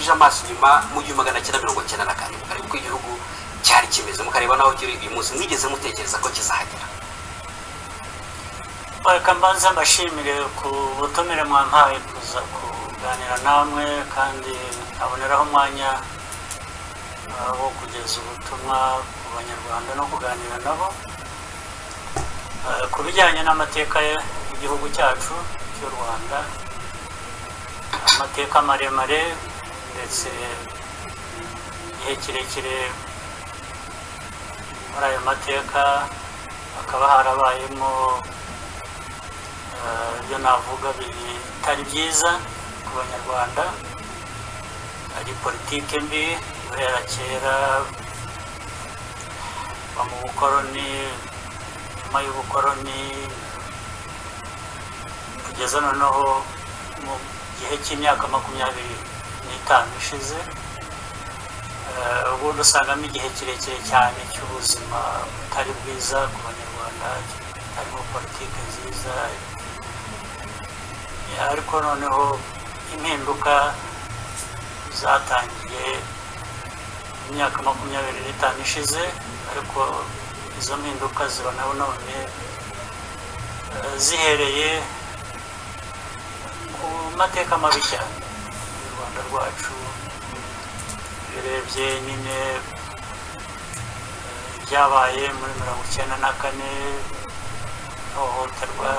nyuma mu gihumbi magana cyenda mirongo cyenda na karindwi karindwi ko igihugu cyari kimeze mukareba n'aho kiri uyu munsi mwigeze mutekereza ko kizahagera reka mbanze mbashimire ku butumire mwampaye kuza kuganira namwe kandi nkaboneraho umwanya uh, wo kugeza ubutumwa ku banyarwanda no kuganira nabo Uh, ku bijyanye n'amateka y'igihugu cyacu cy'u rwanda amateka maremare ndetse igihe kirekire muri ayo mateka hakaba harabayemo eh, ibyo navuga bitari byiza ku banyarwanda hari politike mbi guhera kera kuva mu bukoroni nyuma y'ubukoroni kugeza noneho mu gihe cy'imyaka makumyabiri n'itanu ishize eh, ubundi usangamo igihe kirekire cyane cy'ubuzima butari bwiza ku banyarwanda harimo politiki nziza eh, ariko noneho impinduka zatangiye mu myaka makumyabiri n'itanu ishize ariko izo mpinduka ziba nawe none eh, zihereye ku mateka mabi cyane y'u rwanda rwacu birebye nyine eh, ibyabaye muri mirongo icyenda na kane ihohoterwa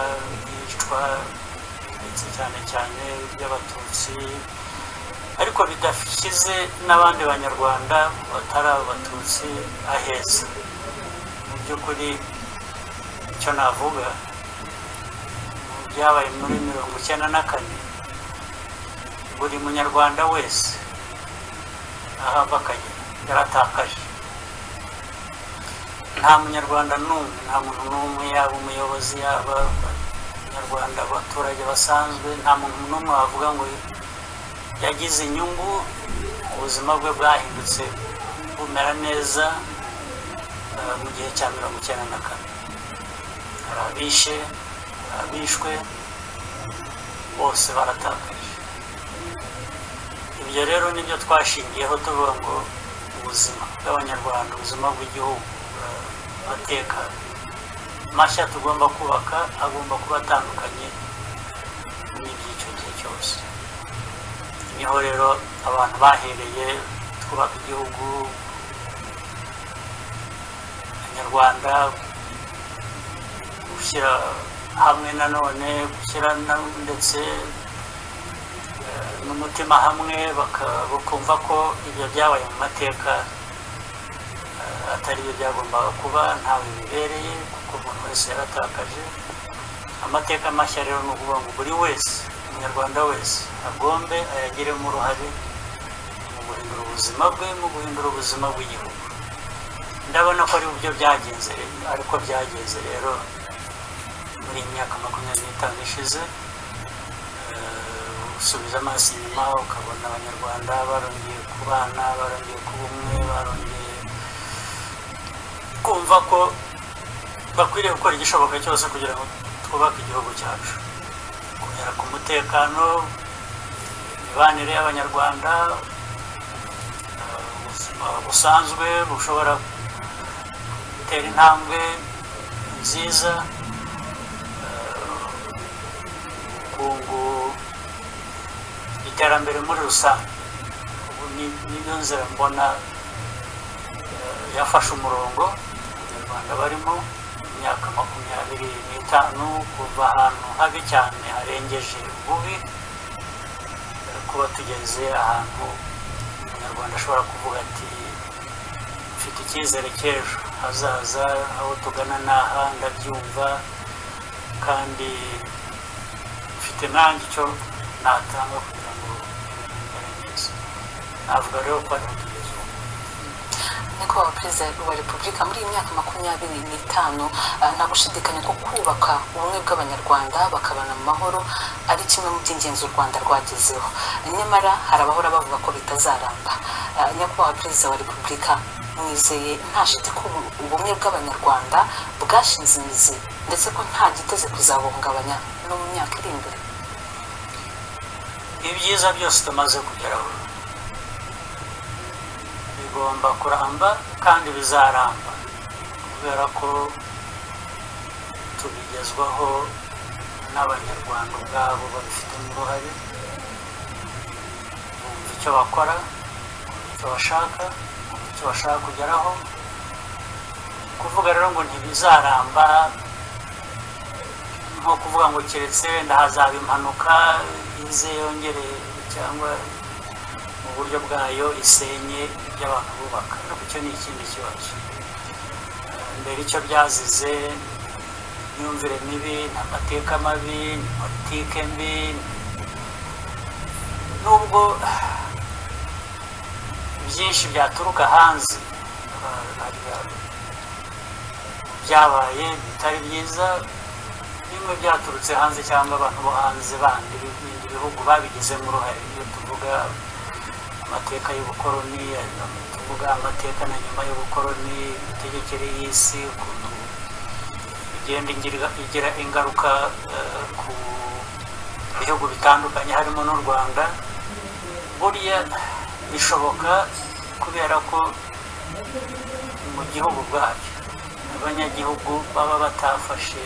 yicwa ndetse cyane cyane iry'abatutsi ariko bidashyize n'abandi banyarwanda batari abatutsi aheza mu by'ukuri icyo navuga mu byabaye muri mirongo icyenda na kane buri munyarwanda wese aho ava akagera yaratakaje nta munyarwanda n'umwe nta muntu n'umwe yaba umuyobozi yaba abanyarwanda abaturage basanzwe nta muntu n'umwe wavuga ngo yagize inyungu ubuzima bwe bwahindutse bumera neza eh, mu gihe cya mirongo icyenda na kane hari abishe hari abishwe bose baratakaje ibyo rero nibyo twashingiyeho tuvuga ngo ubuzima bw'abanyarwanda ubuzima bw'igihugu eh, amateka mashya tugomba kubaka agomba kuba atandukanye n'iby'icyo gihe cyose niho rero abantu bahereye twubaka igihugu abanyarwanda gushyira hamwe nanone gushyira na- ndetse eh, n'umutima hamwe baka- bakumva ko ibyo byabaye mu mateka eh, atari byo byagombaga kuba ntawe bibereye kuko umuntu wese yaratakaje amateka mashya rero ni ukuvuga ngo buri wese umunyarwanda wese agombe ayagiremo uruhare mu guhindura ubuzima bwe mu guhindura ubuzima bw'igihugu ndabona ko ari byo byagenze ariko byagenze rero muri iyi myaka makumyabiri n'itanu ishize Eh, usubiza amaso inyuma ukabona abanyarwanda barongeye kubana barongeye kuba umwe barongeye kumva ko bakwiriye gukora igishoboka cyose kugira ngo twubake igihugu cyacu kugera ku mutekano imibanire y'abanyarwanda eh, ubuzima busanzwe bushobora gutera intambwe nziza ubukungu iterambere muri rusange ubu ni- niyo nzira mbona eh, yafashe umurongo abanyarwanda barimo imyaka makumyabiri n'itanu kuva ahantu habi cyane harengeje ububi eh, kuba tugeze ahantu umunyarwanda ashobora kuvuga ati mfite icyizere cy'ejo hazaza aho tugana n'aha ndabyumva kandi mfite nanjye icyo natanga kugira ngo ibintu bimere neza navuga rero ko ariho tugeze ubu nyakubahwa perezida wa repubulika muri iyi myaka makumyabiri n'itanu ah, nta gushidikanya ko kubaka ubumwe bw'abanyarwanda bakabana mu mahoro ari kimwe mu by'ingenzi u rwanda rwagezeho nyamara hari abahora bavuga ko bitazaramba Ah, nyakubahwa perezida wa repubulika mwizeye nta shiti ko ubu- ubumwe bw'abanyarwanda bwashinze imizi ndetse ko nta giteze kuzabungabanya no mu myaka iri imbere ibyiza byose tumaze kugeraho bigomba kuramba kandi bizaramba kubera ko tubigezwaho n'abanyarwanda ubwabo babifitemo uruhare bumva icyo bakora kumva icyo bashaka kumva icyo bashaka kugeraho kuvuga rero ngo ntibizaramba nko kuvuga ngo keretse wenda hazaba impanuka ize yongere cyangwa mu buryo bwayo isenye ibyo abantu bubaka ariko icyo ni ikindi kibazo mbere icyo byazize imyumvire mibi ni amateka mabi ni politike mbi nubwo byinshi byaturuka hanze byabaye bitari byiza bimwe byaturutse hanze cyangwa abantu bo hanze bandi b'ibindi bihugu babigizemo uruhare iyo tuvuga amateka y'ubukoroni tuvuga amateka na nyuma y'ubukoroni imitegekere y'isi ukuntu igenda igira igira ingaruka eh, ku bihugu bitandukanye harimo n'u rwanda buriya bishoboka kubera ko mu gihugu bwacyo abanyagihugu baba batafashe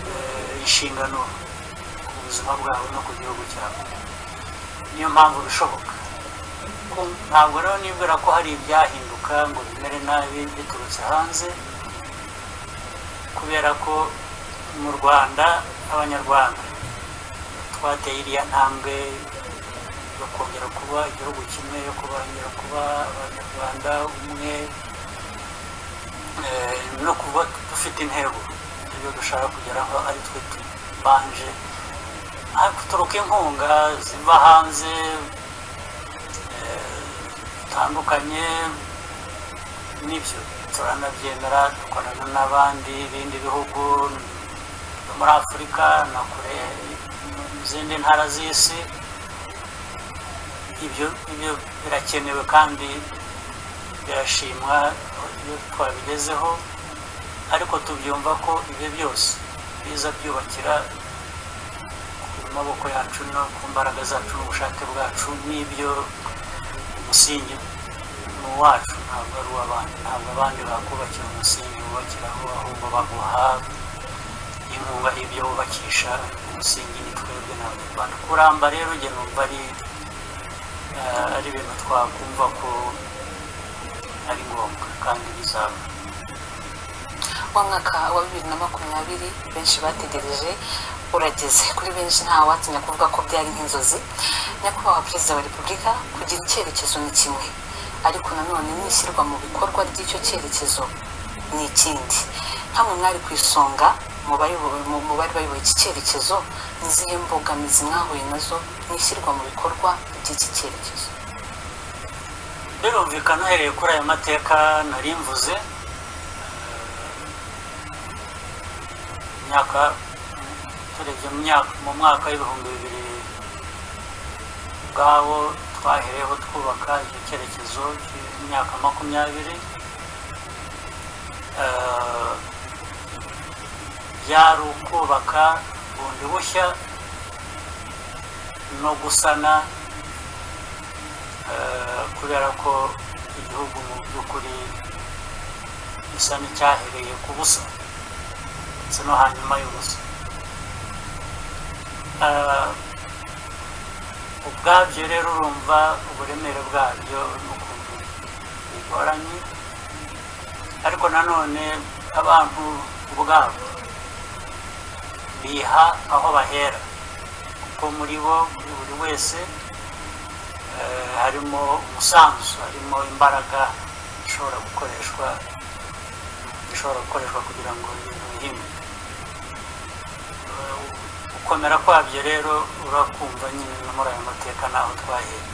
eh, inshingano ku buzima bwabo no ku gihugu cyabo niyo mpamvu bishoboka Ko- ntabwo rero nibwira ko hari ibyahinduka ngo bimere nabi biturutse hanze kubera ko mu rwanda abanyarwanda twateye iriya ntambwe yo kongera kuba igihugu kimwe yo kongera kuba abanyarwanda umwe eh, no kuba dufite intego ibyo dushaka kugeraho ari twe tubanje Ah, guturuka inkunga ziva hanze eh, zitandukanye n'ibyo turanabyemera dukorana n'abandi bindi bihugu byo muri afurika na kure mu zindi ntara z'isi ibyo ibyo birakenewe kandi birashimwa iyo twabigezeho ariko tubyumva ko ibyo byose biza byubakira ku maboko yacu no ku mbaraga zacu n'ubushake bwacu n'ibyo umusingi ni uwacu ntabwo ari uw'abandi ntabwo abandi bakubakira umusingi wubakiraho ahubwo baguha inkunga y'ibyo wubakisha umusingi ni twebwe n'abanyarwanda kuramba rero njye numva ari eh, ari ibintu twakumva ko ari ngombwa kandi bizaba wa mwaka wa bibiri na makumyabiri benshi bategereje urageze kuri benshi nta watinya kuvuga ko byari nk'inzozi nyakubahwa perezida wa repubulika kugira icyerekezo ni kimwe ariko nanone n'ishyirwa mu bikorwa ry'icyo cyerekezo ni ikindi nkamwe mwari ku isonga mu bayoboye- mu- mu bari bayoboye iki cyerekezo ni izihe mbogamizi mwahuye nazo mu ishyirwa mu bikorwa by'iki cyerekezo birumvikana uhereye kuri aya mateka nari mvuze eh, imyaka turebye mu myaka- mu mwaka w'ibihumbi bibiri ubwawo twahereyeho twubaka icyo cyerekezo cy'imyaka makumyabiri Eh, byari ukubaka bundi bushya no gusana Eh, kubera ko igihugu mu by'ukuri gisa n'icyahereye ku busa ndetse no hanyuma y'ubusa Eh, ubwabyo rero urumva uburemere bwabyo n'ukuntu bigoranye ariko nanone abantu ubwabo biha aho bahera kuko muri bo muri buri wese eh, harimo umusanzu harimo imbaraga ishobora gukoreshwa ishobora gukoreshwa kugira ngo ibintu bihinduke Eh, gukomera kwabyo rero urakumva nyine no muri aya mateka naho twahereye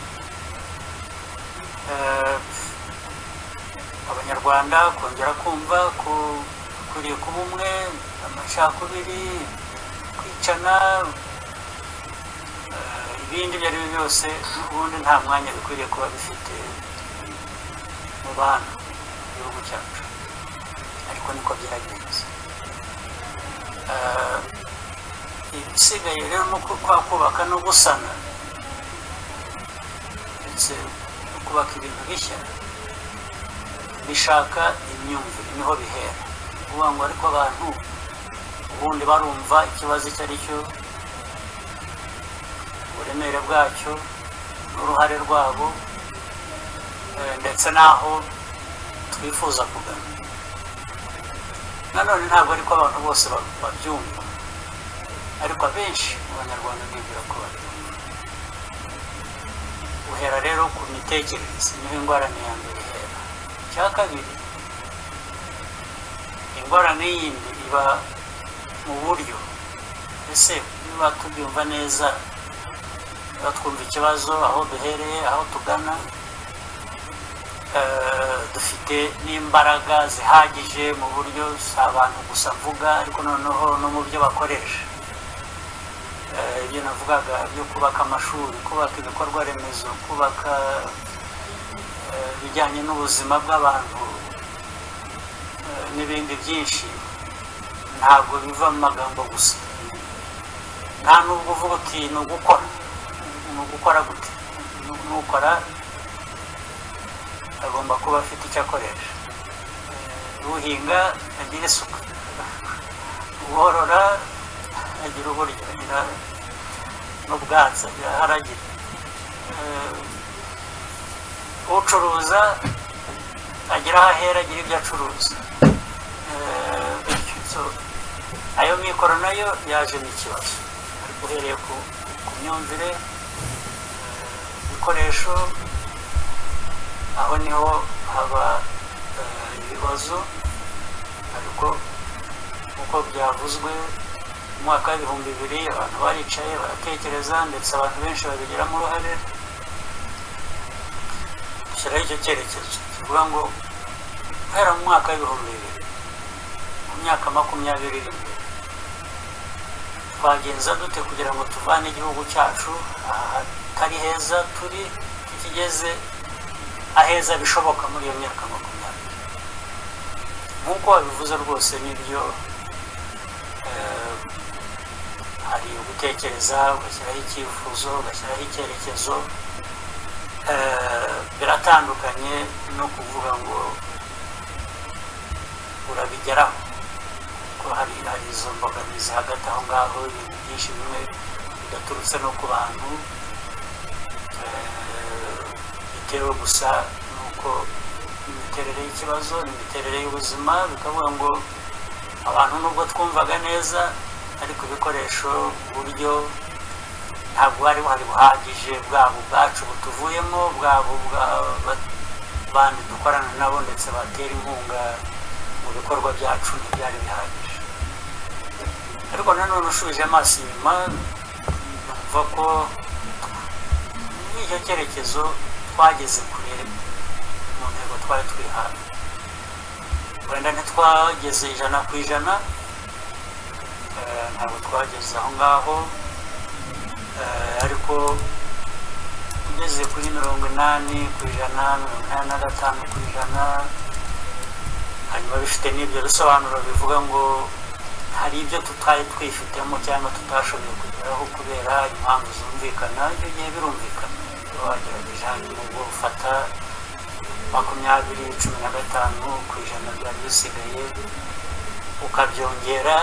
Eh, abanyarwanda kongera kumva ko ukuriye kuba umwe amacakubiri kwicana eh, ibindi ibyo ari byo byose ubundi nta mwanya bikwiriye kuba bifite mu bantu mu gihugu cyacu ariko niko byaragenze Eh, ibisigaye rero ni uku- kwa kubaka no gusana ndetse no kubaka ibintu bishya bishaka imyumvire niho bihera uvuga ngo ariko abantu ubundi barumva ikibazo icyo ari cyo uburemere bwacyo n'uruhare rwabo eh, ndetse n'aho twifuza kugana nanone ntabwo ariko abantu bose ba- babyumva ariko abenshi mu banyarwanda bibwira ko babyumva uhera rero ku mitekerereze niho ingorane ya mbere ihera icya kabiri ingorane yindi iba mu buryo ese niba tubyumva neza niba twumva ikibazo aho duhereye aho tugana eh, dufite n'imbaraga zihagije mu buryo si abantu gusa mvuga ariko noneho no mu byo bakoresha Eh, ibyo navugaga byo kubaka amashuri kubaka ibikorwa remezo kubaka eh, ibijyanye n'ubuzima bw'abantu eh, n'ibindi byinshi ntabwo biva mu magambo gusa nta nubwo uvuga uti ni ugukora ni ugukora gute Nu- nukora agomba kuba afite icyo akoresha Eh, uhinga agira isuka uworora agira uburyo agira n'ubwatsi agira aho aragira Eh, ucuruza agira aho ahera agira ibyo acuruza Eh, bityo so, ayo mikoro nayo yaje n'ikibazo ariko uhereye ku ku myumvire eh, ibikoresho aho niho haba eh, ibibazo ariko nk'uko byavuzwe mu mwaka w'ibihumbi bibiri abantu baricaye baratekereza ndetse abantu benshi babigiramo uruhare dushyiraho icyo cyerekezo kivuga ngo guhera mu mwaka w'ibihumbi bibiri mu myaka makumyabiri iri imbere twagenza dute kugira ngo tuvane igihugu cyacu ahatari heza turi tukigeze aheza bishoboka muri iyo myaka makumyabiri nk'uko babivuze rwose nibyo eh, hari ugutekereza ugashyiraho icyifuzo ugashyiraho icyerekezo eh, biratandukanye no kuvuga ngo urabigeraho kuko hari hari izo mbogamizi hagati aho ngaho ibintu byinshi bimwe bidaturutse no ku bantu eh, bitewe gusa n'uko imiterere y'ikibazo n'imiterere y'ubuzima bikavuga ngo abantu nubwo twumvaga neza ariko ibikoresho uburyo ntabwo bari buhari buhagije bwabo ubwacu butuvuyemo bwabo bwa ba- bandi dukorana nabo ndetse batera inkunga mu bikorwa byacu ntibyari bihagije ariko nanone ushubije amaso inyuma numva ko muri icyo cyerekezo twageze kure mu ntego twari twihaye wenda ntitwageze ijana ku ijana eh, ntabwo twageze aho ngaho eh, ariko ugeze kuri mirongo inani ku ijana mirongo inani na gatanu ku ijana hanyuma bifite n'ibyo bisobanuro bivuga ngo hari ibyo tutari twifitemo cyangwa tutashoboye kugeraho kubera impamvu zumvikana icyo gihe birumvikana Uba wagerageje hanyuma ubwo ufata makumyabiri cumi na gatanu ku ijana byari bisigaye ukabyongera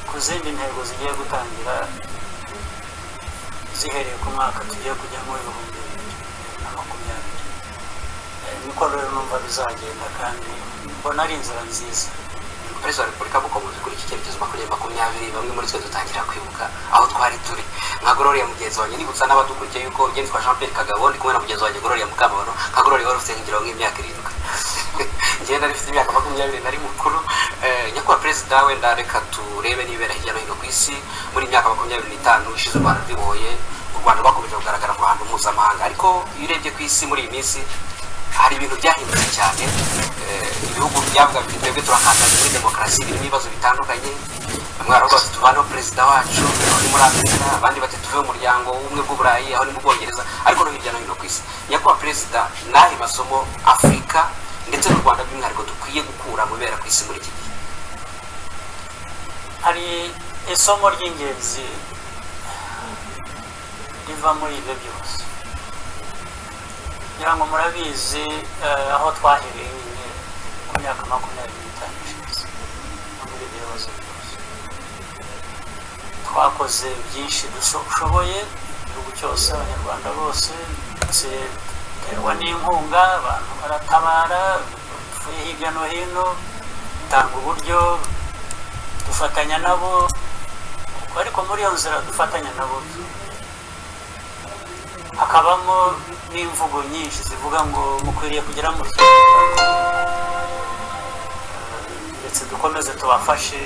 ku zindi ntego zigiye gutangira zihereye ku mwaka tugiye kujyamo ibihumbi bibiri na makumyabiri Eh, niko rero numva bizagenda kandi mbona ari inzira nziza perezida wa repubulika mukomeje kuri iki cyerekezo makumyabiri makumyabiri bamwe muri twe dutangira kwibuka aho twari turi nka gororiya mugenzi wanjye nibutsa n'abadukurikiye yuko ngendwa jean pierre kagabo ndi kumwe na mugenzi wanjye gororiya mukabaro nka gororiya wari ufite nk'ingiro nk'imyaka irindwi ngenda rifite imyaka makumyabiri nari mukuru Eh, nyakubahwa perezida wenda reka turebe n'ibibera hirya no hino ku isi muri iyi myaka makumyabiri n'itanu ishize u rwanda rwibohoye u rwanda rwakomeje kugaragara mu ruhando mpuzamahanga ariko iyo urebye ku isi muri iyi minsi hari ibintu byahindutse cyane eh, ibihugu byavuga biti twebwe turakataza muri demokarasi birimo ibibazo bitandukanye bamwe baravuga bati tuvaneho perezida wacu aho ni muri amerika abandi bati tuve mu muryango w'ubumwe bw'uburayi aho ni mu bwongereza ariko no hirya no hino ku isi nyakubahwa perezida n'ahe masomo afurika ndetse n'u rwanda by'umwihariko dukwiye gukura mu bibera ku isi muri iki gihe hari isomo ry'ingenzi riva muri ibyo byose kugira ngo murabizi eh, aho twahereye nyine ku myaka makumyabiri n'itanu ishize no muri ibyo bibazo byose twakoze byinshi dushoboye igihugu cyose abanyarwanda bose ndetse duterwa n'inkunga abantu baratabara bavuye hirya no hino dutanga uburyo dufatanya nabo ariko muri iyo nzira dufatanya nabo hakabamo n'imvugo nyinshi zivuga ngo mukwiriye kugera muri ndetse dukomeze tubafashe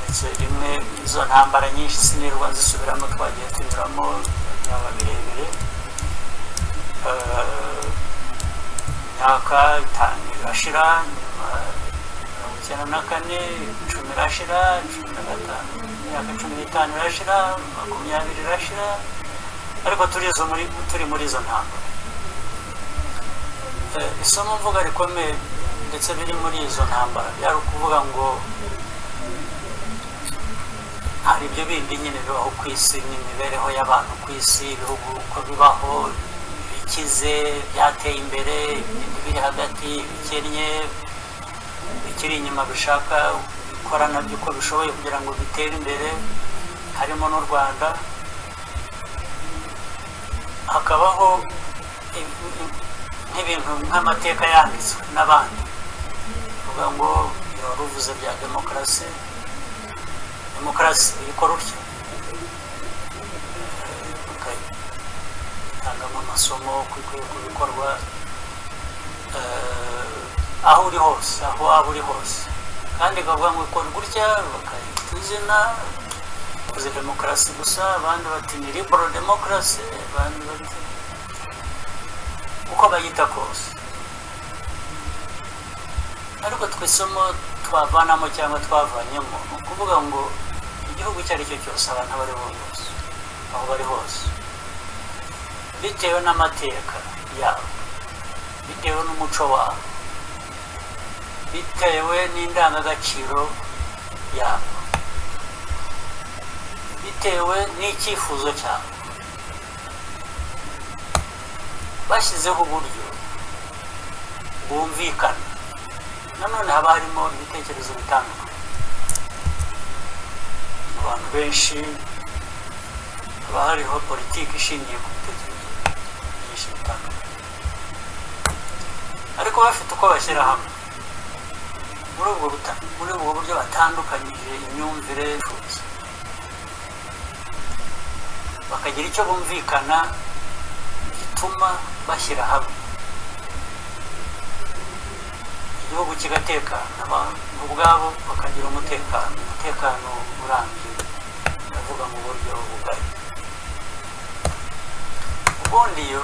ndetse rimwe izo ntambara nyinshi sinirwa zisubiramo twagiye tunyuramo byaba birebire imyaka itanu irashira nyuma mirongo icyenda na kane icumi irashira cumi na gatanu imyaka cumi n'itanu irashira makumyabiri irashira ariko turi izo muri turi muri izo ntambara Eh, isomo mvuga rikomeye ndetse biri muri izo ntambara byari ukuvuga ngo hari ibyo bindi nyine bibaho ku isi n'imibereho y'abantu ku isi ibihugu uko bibaho bikize byateye imbere ibindi biri hagati bikennye bikiri inyuma bishaka gukora nabyo uko bishoboye kugira ngo bitere imbere harimo n'u rwanda hakabaho nk'ibintu nk'amateka yanditswe n'abandi bavuga ngo biba bivuze bya demokarasi demokarasi ikora utya itangamo amasomo ku bikorwa aho uri hose aho waba uri hose kandi ikavuga ngo ikora gutya bakayita izina bakoze demokarasi gusa abandi bati ni libero demokarasi abandi bati uko bayita kose ariko twisomo twavanamo cyangwa twavanyemo ni ukuvuga ngo igihugu icyo ari cyo cyose abantu abo ari bo bose aho bari hose bitewe n'amateka yabo bitewe n'umuco wabo bitewe n'indangagaciro yabo bitewe n'icyifuzo cyabo bashyizeho uburyo bwumvikana nanone haba harimo ibitekerezo bitandukanye mu bantu benshi haba hariho politiki ishingiye ku bitekerezo byinshi bitandukanye ariko bafite uko bashyira hamwe muri ubwo buta- muri ubwo buryo batandukanyije imyumvire y'ubushobozi bakagira icyo bumvikana gituma bashyira hamwe igihugu kigatekana abantu ubwabo bakagira umutekano umutekano urambye ndavuga mu buryo bugari ubundi iyo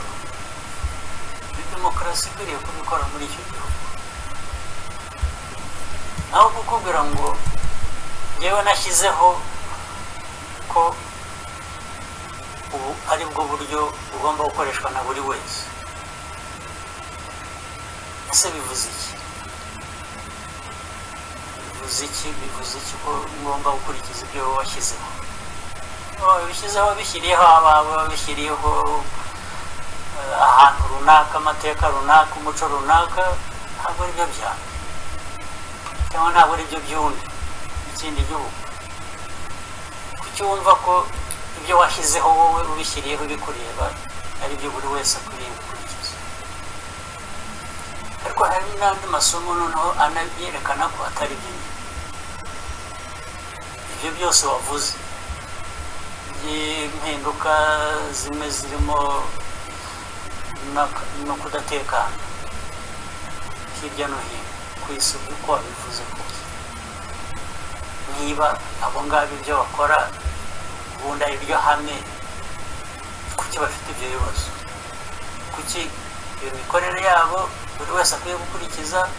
ni demokarasi ikwiriye kubikora muri icyo gihugu naho kukubwira ngo yewe nashyizeho ko ubu ari bwo buryo bugomba gukoreshwa na buri wese ese bivuze iki bivuze iki bivuze iki ko ngomba gukurikiza ibyo washyizeho wabishyizeho wabishyiriyeho abawe wabishyiriyeho eh, ahantu runaka amateka runaka umuco runaka ntabwo ari byo byawe cyangwa ntabwo ari byo by'undi ikindi gihugu kuki wumva ko ibyo washyizeho wowe ubishyiriyeho bikureba ari byo buri wese akwiriye gukurikiza ariko hari n'andi masomo noneho anabyerekana ko atari byo nyine ibyo byose wavuze by'impinduka zimwe zirimo n'aka- no kudatekana hirya no hino ku isi uko wabivuze kose niba abo ngabo ibyo bakora ubundi ari byo hame kuki bafite ibyo bibazo kuki iyo mikorere yabo buri wese akwiye gukurikiza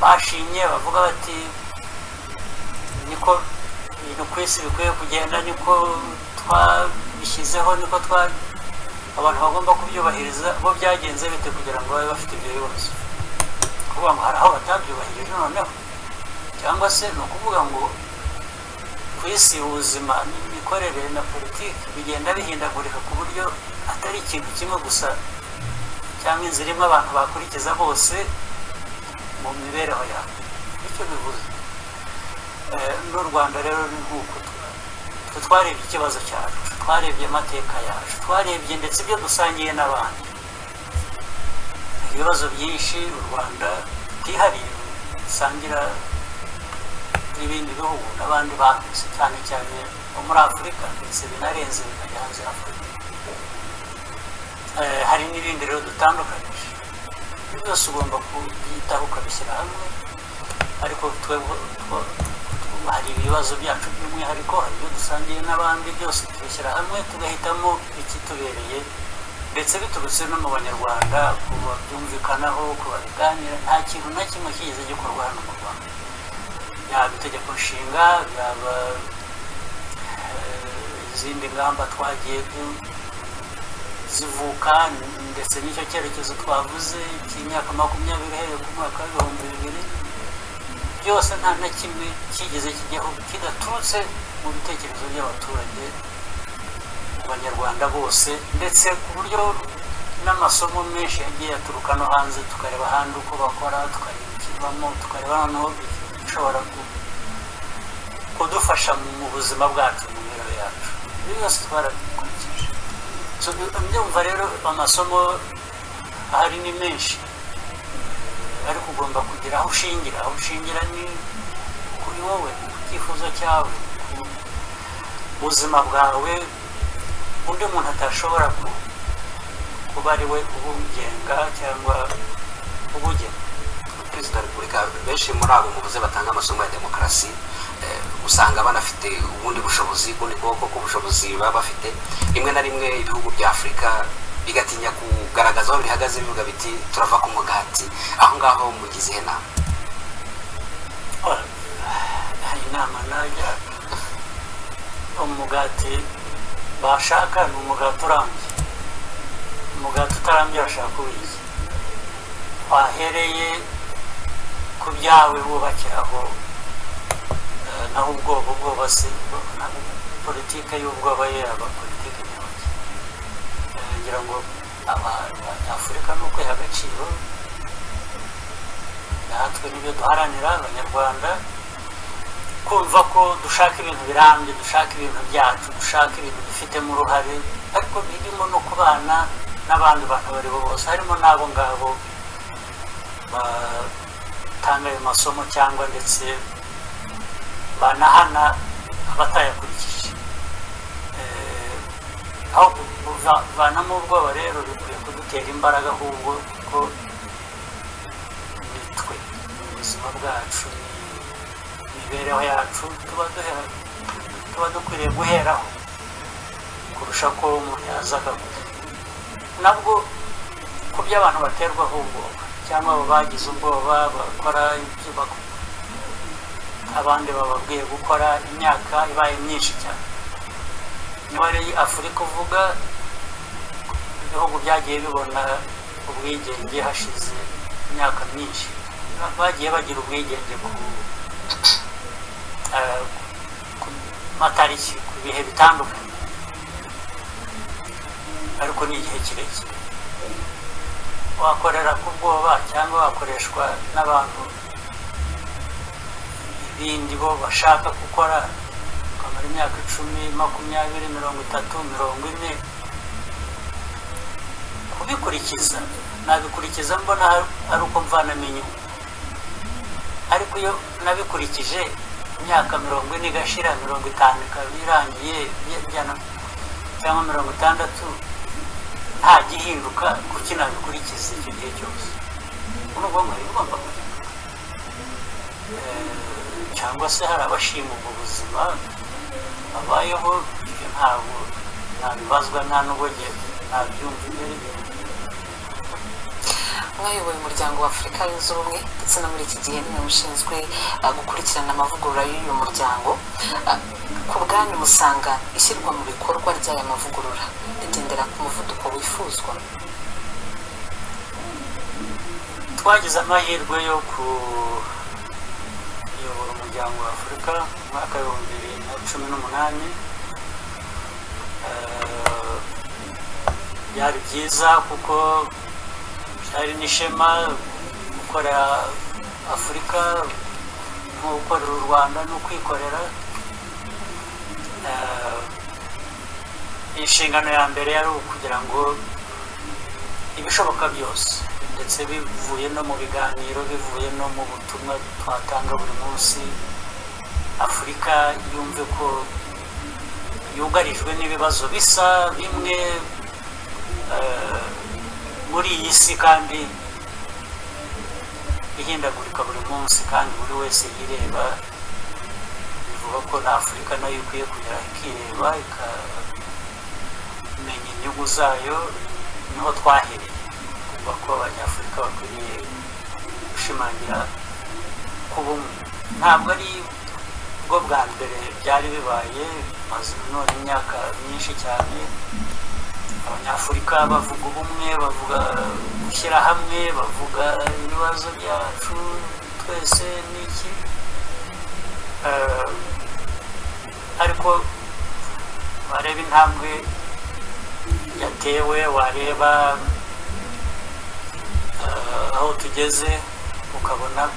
bashimye bavuga bati niko ibintu ku isi bikwiye kugenda niko twabishyizeho niko twa abantu bagomba kubyubahiriza bo byagenze bite kugira ngo babe bafite ibyo bibazo kuvuga ngo hari aho batabyubahirije noneho cyangwa se ni ukuvuga ngo ku isi ubuzima n'imikorere na politiki bigenda bihindagurika ku buryo atari ikintu kimwe gusa cyangwa inzira irimo abantu bakurikiza bose mu mibereho yabo icyo bivuze Eh, n'u rwanda rero ni nk'uko twe twarebye ikibazo cyacu twarebye amateka yacu twarebye ndetse ibyo dusangiye n'abandi ibibazo byinshi u rwanda rutihariye rusangira n'ibindi bihugu n'abandi bambutse cyane cyane bo muri afurika ndetse binarenze bikajya hanze y'afurika Eh, hari n'ibindi rero dutandukanyije ibyo byose ugomba kubyitaho ukabishyira hamwe ariko twebwe two- two- hari ibibazo byacu by'umwihariko hari ibyo dusangiye n'abandi byose tubishyira hamwe tugahitamo ikitubereye ndetse biturutse no mu banyarwanda kubabyumvikanaho kubabiganira nta kintu na kimwe kigeze gikorwa hano mu rwanda yaba itegeko nshinga yaba eh, izindi ngamba twagiye du- zivuka ndetse n'icyo cyerekezo twavuze cy'imyaka makumyabiri uhereye ku mwaka w'ibihumbi bibiri byose nta na kimwe kigeze kijyaho kidaturutse mu bitekerezo by'abaturage mu banyarwanda bose ndetse ku buryo n'amasomo menshi yagiye aturuka no hanze tukareba ahandi uko bakora tukareba ikivamo tukareba noneho bishobora ku- kudufasha mu buzima bwacu mu mibereho yacu ibyo byose twarabikurikije So, ndumva rero amasomo ahari ni menshi ariko ugomba kugira aho ushingira aho ushingira ni kuri wowe ku cyifuzo cyawe ku buzima bwawe undi muntu atashobora ku- kuba ari we ubugenga cyangwa ubugena perezida wa repubulika benshi muri abo muvuze batanga amasomo ya demokarasi eh, usanga banafite ubundi bushobozi ubundi bwoko bw'ubushobozi baba bafite rimwe na rimwe ibihugu bya afurika bigatinya kugaragaza aho bihagaze bivuga biti turava ku mugati aho ngaho mugize ihe nama Ora, hari inama najya umugati bashaka ni umugati urambye umugati utarambye bashaka uwiye wahereye ku byawe wubakiraho eh, naho ubwoba ubwoba si naho politike y'ubwoba ye aba politike nyabaki ngira ngo abanyafurika ni ukwiha agaciro natwe nibyo duharanira abanyarwanda kumva ko dushaka ibintu birambye dushaka ibintu byacu dushaka ibintu dufitemo uruhare ariko birimo no kubana n'abandi bantu abo ari bo bose harimo n'abo ngabo batanga ayo masomo cyangwa ndetse banahana abatayakurikije Eh, aho kuvanamo ubwoba rero bikwiye kudutera imbaraga ahubwo kuko nitwe ni ubuzima bwacu ni imibereho yacu tuba duhera- tuba dukwiriye guheraho kurusha ko umuntu yaza akavuga nabwo ku byo abantu baterwaho ubwoba cyangwa abo bagize ubwoba bakora ibyo bak- abandi bababwiye gukora imyaka ibaye myinshi cyane niba ari afurika uvuga ibihugu byagiye bibona ubwigenge hashize imyaka myinshi Ba- bagiye bagira ubwigenge ku eh, ku matariki ku bihe bitandukanye ariko ni igihe kirekire wakorera ku bwoba cyangwa wakoreshwa n'abantu ibindi bo bashaka gukora ukamara imyaka icumi makumyabiri mirongo itatu mirongo ine kubikurikiza nabikurikiza mbona ari uko mvanamo inyungu ariko iyo nabikurikije imyaka mirongo ine igashira mirongo itanu ikaba irangiye byana cyangwa mirongo itandatu nta gihinduka kuki nabikurikiza icyo gihe cyose ubu ni ubwonko buba bugomba guhinduka Eh, cyangwa se hari abashima ubwo buzima babayeho ibyo ntabwo ntabibazwa nta n'ubugiye ntabyumva imbere mwayoboye umuryango wa afurika yunze ubumwe ndetse no muri iki gihe niwe mushinzwe ah, gukurikirana amavugurura y'uyu muryango Ah, ku bwanyu musanga ishyirwa mu bikorwa ry'aya mavugurura rigendera ku muvuduko wifuzwa twagize amahirwe yo kuyobora umuryango wa afurika mu mwaka w'ibihumbi bibiri na cumi n'umunani Eh, byari byiza kuko hari n'ishema gukorera afurika nko gukorera u rwanda no kwikorera Eh, inshingano ya mbere yari ukugira ngo ibishoboka byose ndetse bivuye no mu biganiro bivuye no mu butumwa twatanga buri munsi afurika yumve ko yugarijwe n'ibibazo bisa bimwe eh, muri iyi si kandi ihindagurika buri munsi kandi buri wese yireba bivuga ko na afurika nayo ikwiye kujya ikireba ikamenya inyungu zayo niho twahereye kuva ko abanyafurika bakwiriye gushimangira ku bumwe ntabwo ari bwo bwa mbere byari bibaye maze none imyaka myinshi cyane abanyafurika bavuga ubumwe bavuga gushyira hamwe bavuga ibibazo byacu twese n'iki Eh, ariko wareba intambwe yatewe wareba eh, aho tugeze ukabona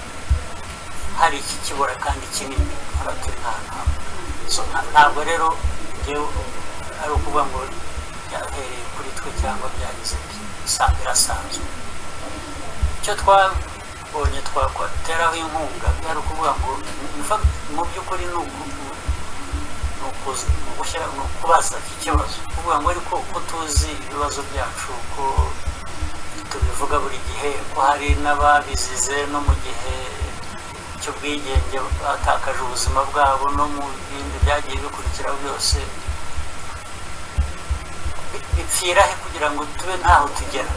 hari iki kibura kandi kinini haraturi nta ntambwe. So, nta- ntabwo rero njyewe ari ukuvuga ngo byahereye kuri twe cyangwa byageze bisanga birasanzwe icyo twabonye twakoteraho inkunga byari ukuvuga ngo in fact, mu by'ukuri ni uku- ni ukuzi- ni ugushyira- ni ukubaza iki kibazo kuvuga ngo ariko uko tuzi ibibazo byacu uko tubivuga buri gihe ko hari n'ababizize no mu gihe cy'ubwigenge batakaje ubuzima bwabo no mu bindi byagiye bikurikiraho byose bi- bipfira he kugira ngo tube ntaho tugera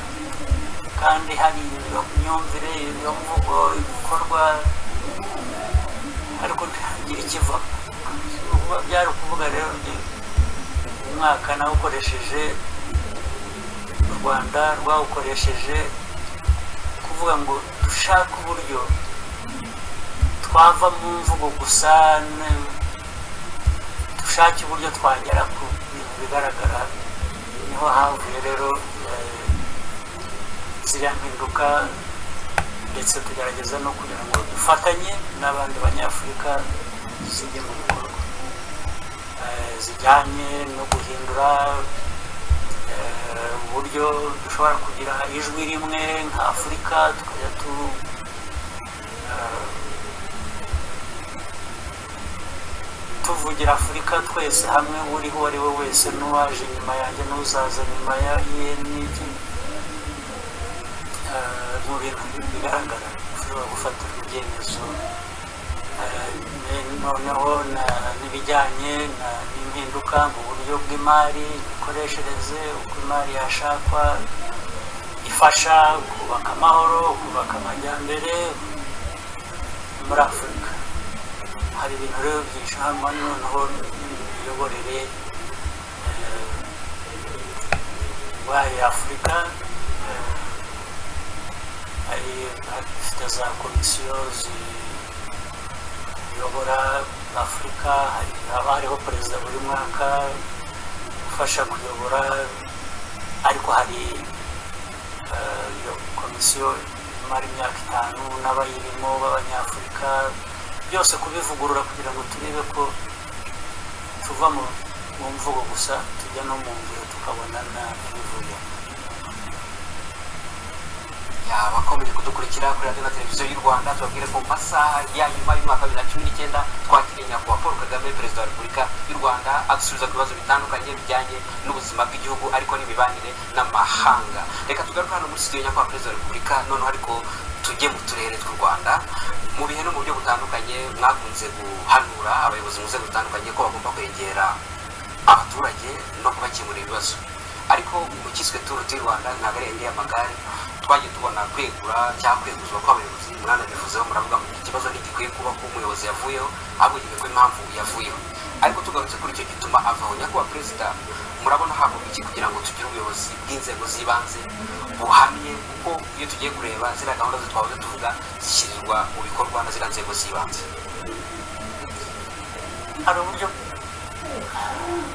kandi hari iyo myumvire iyo mvugo ibikorwa ariko ntihagira ikiva byari ukuvuga rero ni- umwaka nawukoresheje u rwanda rwawukoresheje kuvuga ngo dushake uburyo twava mu mvugo gusa ne- dushake uburyo twagera ku bintu bigaragara niho havuye rero eh, ziriya mpinduka ndetse tugerageza no kugira ngo dufatanye n'abandi banyafurika zijye mu bikorwa Eh, zijyanye no guhindura eh, uburyo dushobora kugira ijwi rimwe nka afurika tukajya tu eh, tuvugira afurika twese hamwe uri uwo ari we wese n'uwaje nyuma yanjye n'uzaza nyuma ya ye n'iki eh, mu bintu bigaragara ushobora gufatira ibyemezo Eh, ne- noneho na- n'ibijyanye na- n'impinduka mu buryo bw'imari imikoreshereze uko imari yashakwa ifasha kubaka amahoro kubaka amajyambere muri afurika hari ibintu rero byinshi hano noneho n'imiyoborere wayo afurika eh, hari afite za komisiyo ziyobora afurika hari haba hariho perezida buri mwaka ufasha kuyobora ariko hari eh, iyo komisiyo imara imyaka itanu n'abayirimo b'abanyafurika byose kubivugurura kugira ngo turebe ko tuva mu mu mvugo gusa tujya no mu ngiro tukabona n'ibivuye abakomeje kudukurikira kuri radiyo na televiziyo y'u rwanda tubabwire ko mu masaha ya nyuma y'umwaka wa bibiri na cumi n'icyenda twakiriye nyakubahwa paul kagame perezida wa repubulika y'u rwanda adusubiza ku bibazo bitandukanye bijyanye n'ubuzima bw'igihugu ariko n'imibanire n'amahanga reka tugaruke hano muri studio nyakubahwa perezida wa repubulika noneho ariko tujye mu turere tw'u rwanda mu bihe no mu buryo butandukanye mwakunze guhanura abayobozi mu nzego zitandukanye ko bagomba kwegera abaturage no kubakemurira ibibazo ariko mu kiswe turu di rwanda ntabwo ari indi y'amagare twagiye tubona kwegura cyangwa kweguzwa kw'abayobozi mwana bivuzeho muravuga ngo ikibazo ntigikwiye kuba ko umuyobozi yavuyeho abujijwe ko impamvu yavuyeho ariko tugarutse kuri icyo gituma avaho nyakubahwa perezida murabona hakorwa iki kugira ngo tugire ubuyobozi bw'inzego z'ibanze buhamye kuko iyo tugiye kureba ziriya gahunda zitwahoze tuvuga zishyirirwa mu bikorwa na ziriya nzego z'ibanze hari uburyo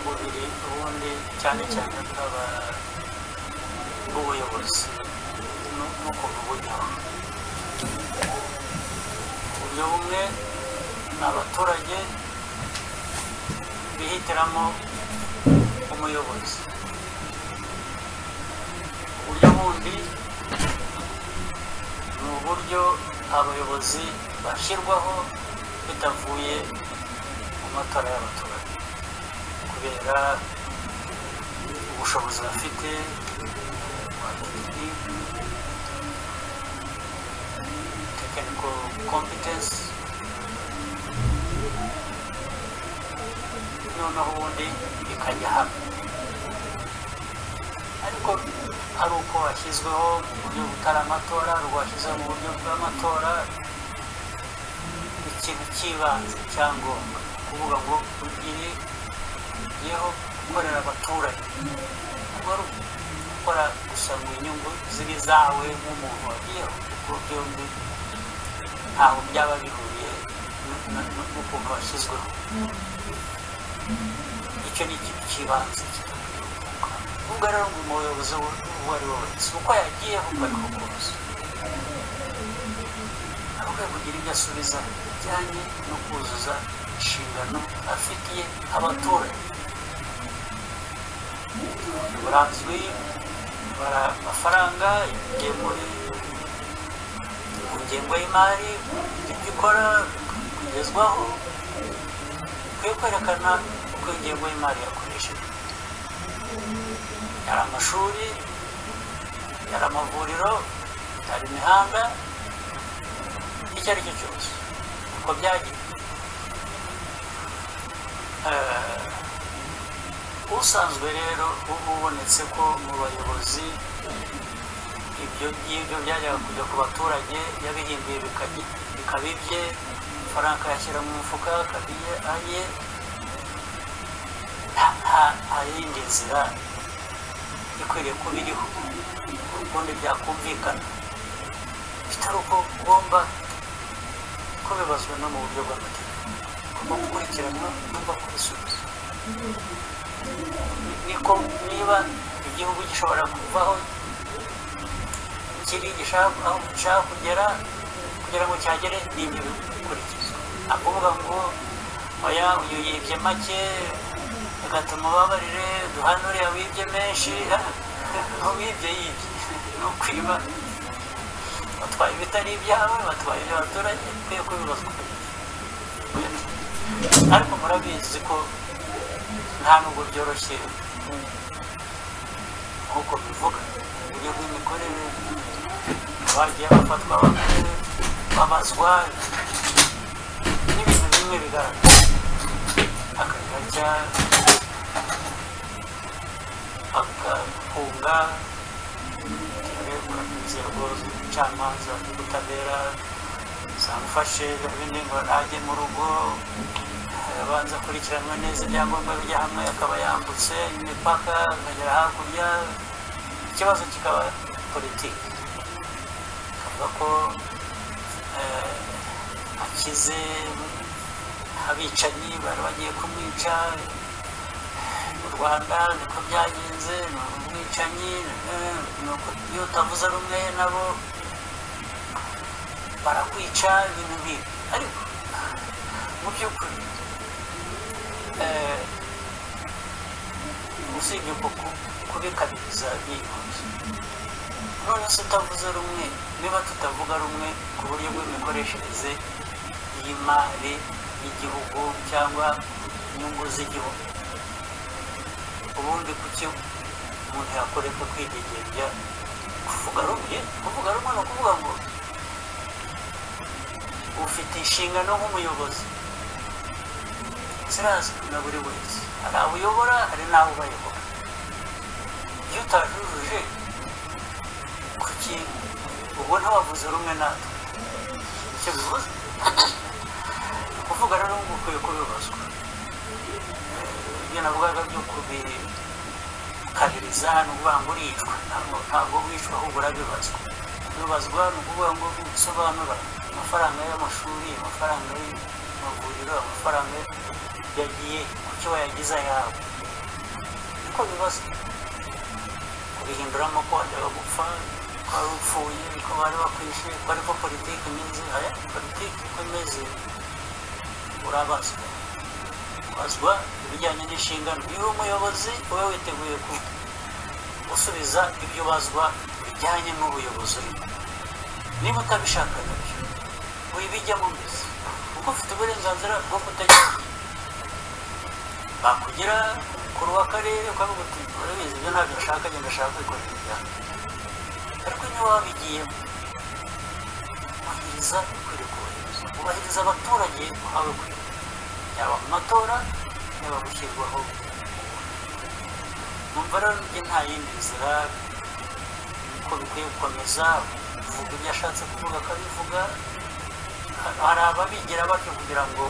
bubiri ubundi cyane cyane bw'aba- bw'ubuyobozi n'ukuntu buryo uburyo bumwe ni abaturage bihitiramo umuyobozi uburyo bundi ni uburyo abayobozi bashyirwaho bitavuye mu matora y'abaturage kubera ubushobozi bafite bwa tekiniki tekiniko kompetensi noneho ubundi ikajya hamwe ariko hari uko washyizweho mu buryo butari amatora hari uwashyizeho mu buryo bw'amatora ikintu cy'ibanze cyangombwa kuvuga ngo ugire yeho gukorera abaturage kuba ari gukora gusa mu inyungu ziri zawe nk'umuntu wagiyeho kuko byombi ntaho byaba bihuriye n'ukuntu washyizweho icyo ni ikintu cy'ibanze ubwo rero ngo umuyobozi uwo ari we wese uko yagiyeho uko ari ko kose ahubwo kugira ibyo asubiza bijyanye no kuzuza inshingano afitiye abaturage buranzwi bara amafaranga ingemuri mu ngengo y'imari ibyo ikora kugezwaho ukwiye kwerekana uko ingengo y'imari yakoresheje yari amashuri yari amavuriro yari imihanda icyo ari cyo cyose uko byagiye usanzwe rero uba ubonetse ko mu bayobozi ibyo ngibyo byajyaga kujya ku baturage yabihimbiye bikaba ibye amafaranga akayashyira mu mufuka akabiye aye nta yindi nzira ikwiriye kuba iriho ubundi byakumvikana bitari uko ugomba ko bibazwa no mu buryo bw'amategeko ugomba gukurikiranwa ugomba kubisubiza niko niba igihugu gishobora kuvaho kiri gishaka kugera kugira ngo cyagere n'ibyo bikurikizwa akuvuga ngo oya uyu yibye make bigatuma ubabarire duhane uriya wibye menshi wibye yibye ni ukwiba batwaye ibitari ibyawe batwaye abaturage ukwiye kubibazwa ariko murabizi ko nta nubwo byoroshye nk'uko bivuga uburyo bw'imikorere bagiye bafatwa bakuru babazwa n'ibintu bimwe bigaragara akajya agafunga bitewe n'inzego z'ubucamanza n'ubutabera zamufashe n'ibindi ngo ajye mu rugo abanza akurikiranwa neza ibyangombwa bijya hamwe akaba yambutse imipaka akagera hakurya ikibazo kikaba politiki akavuga ko akize abicanyi bari bagiye kumwica mu rwanda niko byagenze ni umwicanyi iyo utavuze rumwe nabo barakwica ibintu bibi ariko mu by'ukuri usibye ko kubikabiriza byihuse none se utavuze rumwe niba tutavuga rumwe ku buryo bw'imikoreshereze y'imari y'igihugu cyangwa inyungu z'igihugu ubundi kuki umuntu yakoreka kwidegembya kuvuga rumwe kuvuga rumwe ni ukuvuga ngo ufite inshingano nk'umuyobozi zirazwi na buri wese hari abo uyobora hari n'abo ubayobora iyo utajujuje kuki ubona wavuze rumwe natwe icyo bivuze kuvuga rero ngo ukwiye kubibazwa ibyo navugaga byo kubikabiriza ni ukuvuga ngo uricwa ntabwo wicwa ahubwo urabibazwa kubibazwa ni ukuvuga ngo usobanura amafaranga y'amashuri amafaranga y'amavuriro amafaranga yagiye ku cyo wayagize ayawe niko bibazwa kubihinduramo ko wajyaga gupfa wari upfuye ariko bari bakwishyuye ko ariko politiki imeze aya politiki uko imeze urabazwa bazwa ibijyanye n'inshingano iyo uri umuyobozi uba witeguye ku gusubiza ibyo bazwa bijyanye n'ubuyobozi urimo niba utabishaka nabyo wibijyamo mbese kuko ufite uburenganzira bwo kutagira bakugira umukuru w'akarere ukavuga uti urabizi ibyo ntabyo nshaka genda ashaka kwikorera ibyanjye ariko niba wabigiyemo kubahiriza ukwiriye kubahiriza kubahiriza abaturage uhawe kuri yaba mu matora yaba gushyirwaho numva rero njye nta yindi nzira ko bikwiye gukomeza uvuga ibyo ashatse kuvuga akabivuga hari ababigira batyo kugira ngo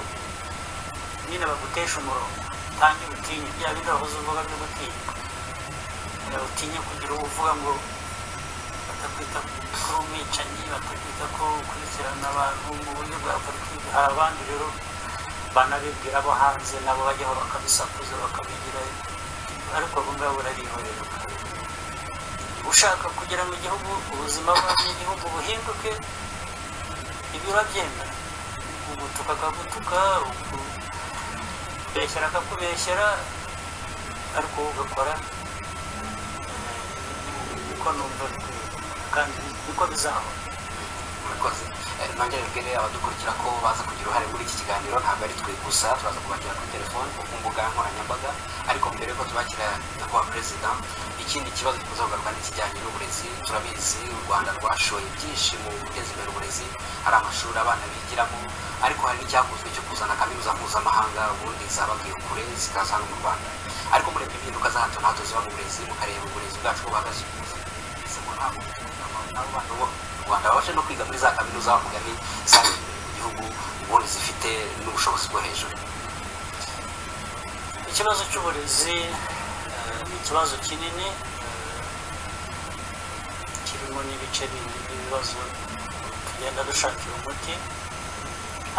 nyine baguteshe umurongo kandi utinye bya bindi wahoze uvuga byo gutinywa utinye kugira uwo uvuga ngo batakwita kuri umwicanyi batakwita ko ukurikirana abantu mu buryo bwa politiki hari abandi rero banabibwira abo hanze nabo bajyaho bakabisakuza bakabigira ariko abo ngabo barabihorera ushaka kugira ngo igihugu ubuzima bw'igihugu buhinduke ibi urabyemera ugutuka akagutuka kubeshyera akakubeshyera ariko wowe ugakora uko numva bikwiye kandi niko bizahora murakoze Eh, nongere mbwire abadukurikira ko baza kugira uruhare muri iki kiganiro ntabwo ari twe gusa turaza kubakira kuri telefone ku mbuga nkoranyambaga ariko mbere yuko tubakira nyakubahwa perezida ikindi kibazo gikunze kugaruka n'ikijyanye n'uburezi turabizi u rwanda rwashoye byinshi mu guteza imbere uburezi hari amashuri abana bigiramo ariko hari n'icyakozwe cyo kuzana kaminuza mpuzamahanga ubundi zabagiye kure zikaza hano mu rwanda ariko murebye impinduka za hato na hato ziba mu burezi mukareba uburezi bwacu buhagaze ese ngo ntabwo n'abana bo mu rwanda babashe no kwiga muri za kaminuza mugari zari imbere mu gihugu ubundi zifite n'ubushobozi bwo hejuru ikibazo cy'uburezi eh, ni ikibazo kinini eh, kirimo n'ibice bindi by'ibibazo tugenda dushakira umuti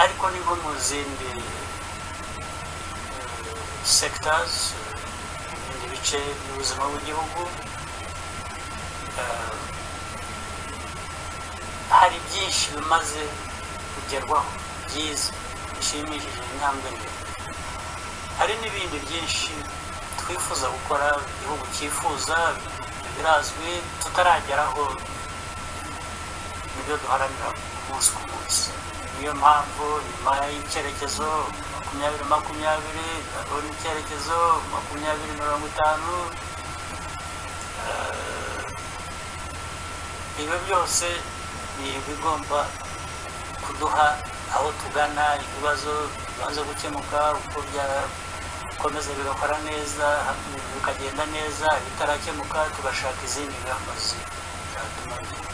ariko ni nko mu zindi sectors eh, ibindi bice by'ubuzima bw'igihugu eh, hari byinshi bimaze kugerwaho byiza bishimishije intambwe ndende hari n'ibindi byinshi twifuza gukora igihugu cyifuza birazwi tutarageraho nibyo duharanira umunsi ku munsi niyo mpamvu nyuma y'icyerekezo makumyabiri makumyabiri hariho n'icyerekezo makumyabiri mirongo itanu Eh, ibyo byose ni ibigomba kuduha aho tugana ibibazo bibanza gukemuka uko byakomeza bigakora neza bikagenda neza bitarakemuka tugashaka izindi ngamba zi- zatuma bigira.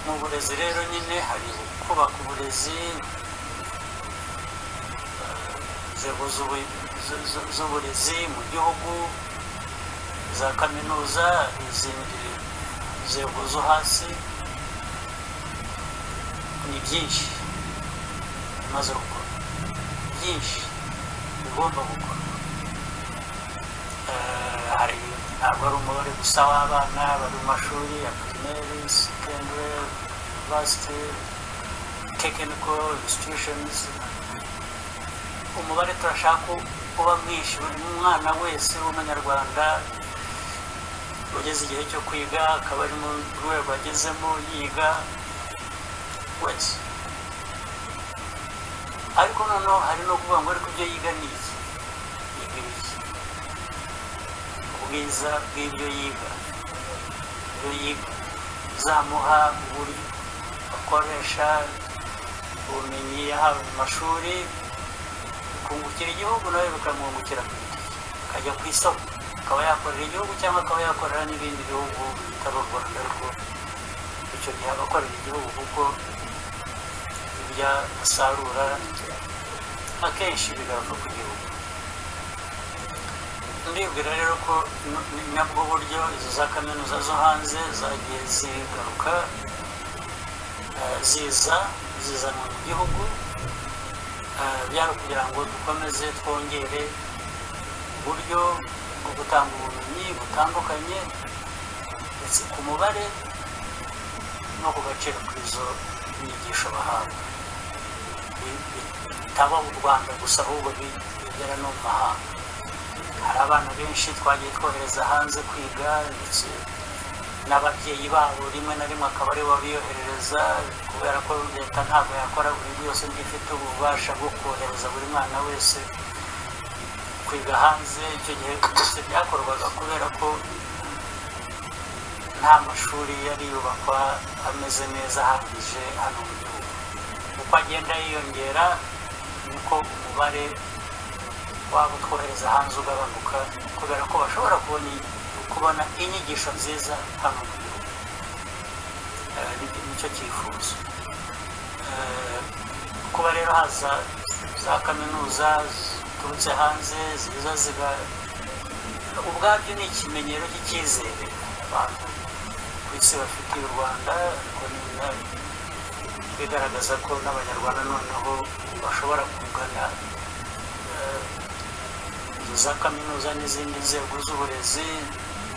mu burezi rero nyine hari kubaka uburezi eh, inzego z'ubu- zu- zu- z'uburezi mu gihugu za kaminuza izindi nzego zo hasi ni byinshi bimaze gukorwa byinshi bigomba gukorwa Eh, hari ntabwo ari umubare gusa w'abana bari mu mashuri ya pirimeri sekendere yunivasiti tekiniko institushonizi umubare turashaka kuba mwinshi buri mwana wese w'umunyarwanda ugeze igihe cyo kwiga akaba ari mu rwego agezemo yiga wese ariko noneho hari no kuvuga ngo ariko ibyo yiga ni iki yiga ibiki ubwiza bw'ibyo yiga ibyo yiga bizamuha uburyo akoresha ubumenyi yahawe mu mashuri bikungukira igihugu nawe bikamwungukira ku giti cye akajya ku isoko akaba yakorera igihugu cyangwa akaba yakorera n'ibindi bihugu bitari u rwanda ariko icyo gihe aba akorera igihugu kuko ibyo asarura akenshi bigaruka ku gihugu ndibwira rero ko n- ni nabwo buryo izo za kaminuza zo hanze zagiye zigaruka eh, ziza zizanwa mu gihugu Eh, byari kugira ngo dukomeze twongere uburyo bwo gutanga ubumenyi butandukanye uturutse ku mubare no ku gaciro k'izo nyigisho bahabwa Bi- bi- bitaba mu rwanda gusa ahubwo bi- bigera no mu mahanga hari abana benshi twagiye twohereza hanze kwiga ndetse n'ababyeyi babo rimwe na rimwe akaba aribo babiyoherereza kubera ko leta ntabwo yakora buri byose ifite ububasha bwo kohereza buri mwana wese kwiga hanze icyo gihe byose byakorwaga kubera ko nta mashuri yari yubakwa ameze neza ahagije hano mu gihugu uko agenda yiyongera niko umubare waba utwohereza hanze ugabanuka kubera ko bashobora kubona kubona inyigisho nziza hano mu gihugu Eh, ni- nicyo cyifuzo Eh, kuba rero haza za kaminuza ziturutse hanze ziza ziga ubwabyo ni ikimenyero cy'icyizere abantu ku isi bafitiye u rwanda ariko ni na- bigaragaza ko n'abanyarwanda noneho bashobora kugana eh, inzu za kaminuza n'izindi nzego z'uburezi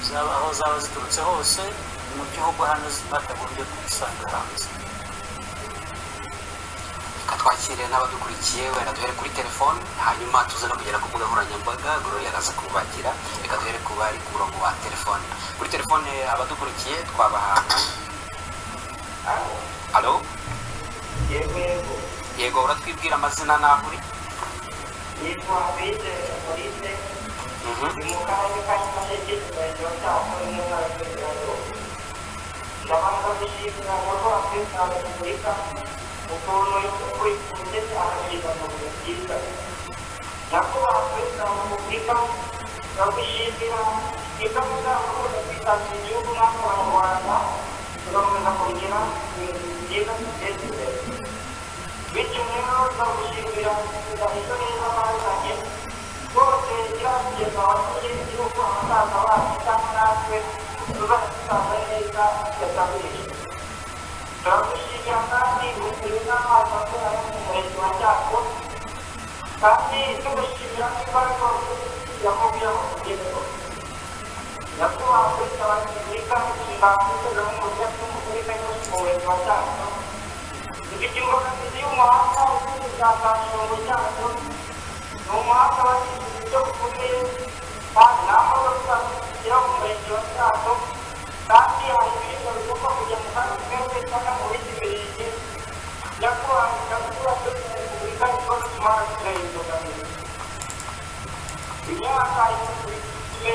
zaba aho zaba ziturutse hose mu gihugu hano batagombye kubisanga hanze reka twakire n'abadukurikiye wenda duhere kuri telefone hanyuma tuze no kugera ku mbuga nkoranyambaga gloria araza kubakira reka duhere ku bari ku murongo wa telefone kuri telefone abadukurikiye twabaha halo yego yego yego uratwibwira amazina n'aho uri yitwa bizere polise Mhm. ni mu karere ka nyamasheke umurenge wa cyako n'intara y'uburengerazuba ndabanza gushimira nyakubahwa perezida wa repubulika ukuntu ukurikiye cyane ibiganiro byiza nyakubahwa perezida wa repubulika turagushimira ingamba zakomeje kwitangira igihugu n'abanyarwanda tugakomeza kugira ibintu byiza biteza imbere bityo rero turagushimira tugahizo neza bazanye rwose kirageza abatuye igihugu ahazaza bacu cyangwa natwe tuzakitanga neza yatangirije turagushimira kandi ukuntu n'amazi akorana mu murenge wa cyacu kandi tugushimira n'imbaraga yakubiyemo kugeraho nyakubahwa perezida wa repubulika ndangiza n'umugore w'umugore mu murenge wa cyacu dufite imbogamizi y'umuhanda w'ubushakashatsi cyacu ni umuhanda wagize uburyo bukomeye kandi nta modoka zigera mu murenge wa cyacu kandi hari ibiribwa bigomba kujya mu kandi twese cyangwa mu bindi birenge nyakubahwa nyakubahwa perezida wa repubulika niko bituma hagira imbogamizi imyaka ikurikije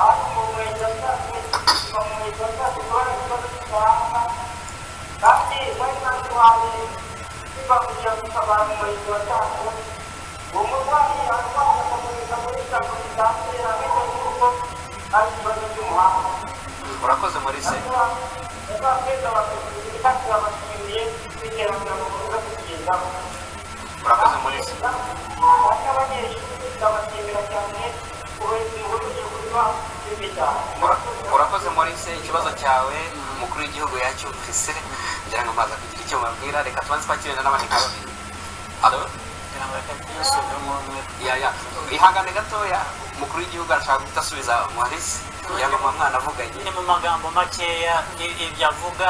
ariko mu murenge wa cyacu kuva mu murenge wa cyacu kubona ikibazo cy'umuhanda kandi bari batwaye bibabujya gutabara umurenge wa cyacu uwo murwayi arwaye akamugeza muri sitasiyo zisanzwe ameze nk'uko ari ikibazo cy'umuhanda urakoze murise azakweza abaperezida turabashimiye iterambere mukomeza kutugezaho urakoze murise bamwe abanyeshuri turabashimira cyane uburezi bukomeje kuba bwiza cyane Ura- urakoze morise ikibazo cyawe umukuru w'igihugu yacyumvise ngira ngo maza kugira icyo mubabwira reka tubanze twakirenda n'abandi babiri halo kugira ngo reka tuyasubiremo umwe ya ya ihangane gatoya umukuru w'igihugu arashaka guhita asubiza muharisi kugira ngo muba mwanavuganye ni mu magambo makeya i- ibyo avuga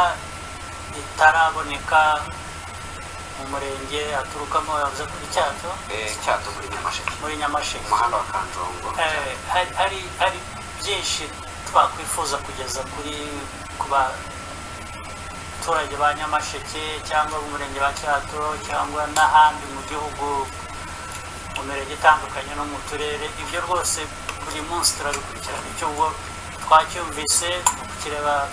bitaraboneka mu murenge aturukamo yavuze kuri cyacu Eh, cyato muri nyamasheke muri nyamasheke umuhanda wa kanjongo Eh, hari- hari hari byinshi twakwifuza kugeza kuri ku baturage ba nyamasheke cyangwa umurenge wa cyato cyangwa n'ahandi mu gihugu mu mirenge itandukanye no mu turere ibyo rwose buri munsi turabikurikirana icyo ubwo twacyumvise kireba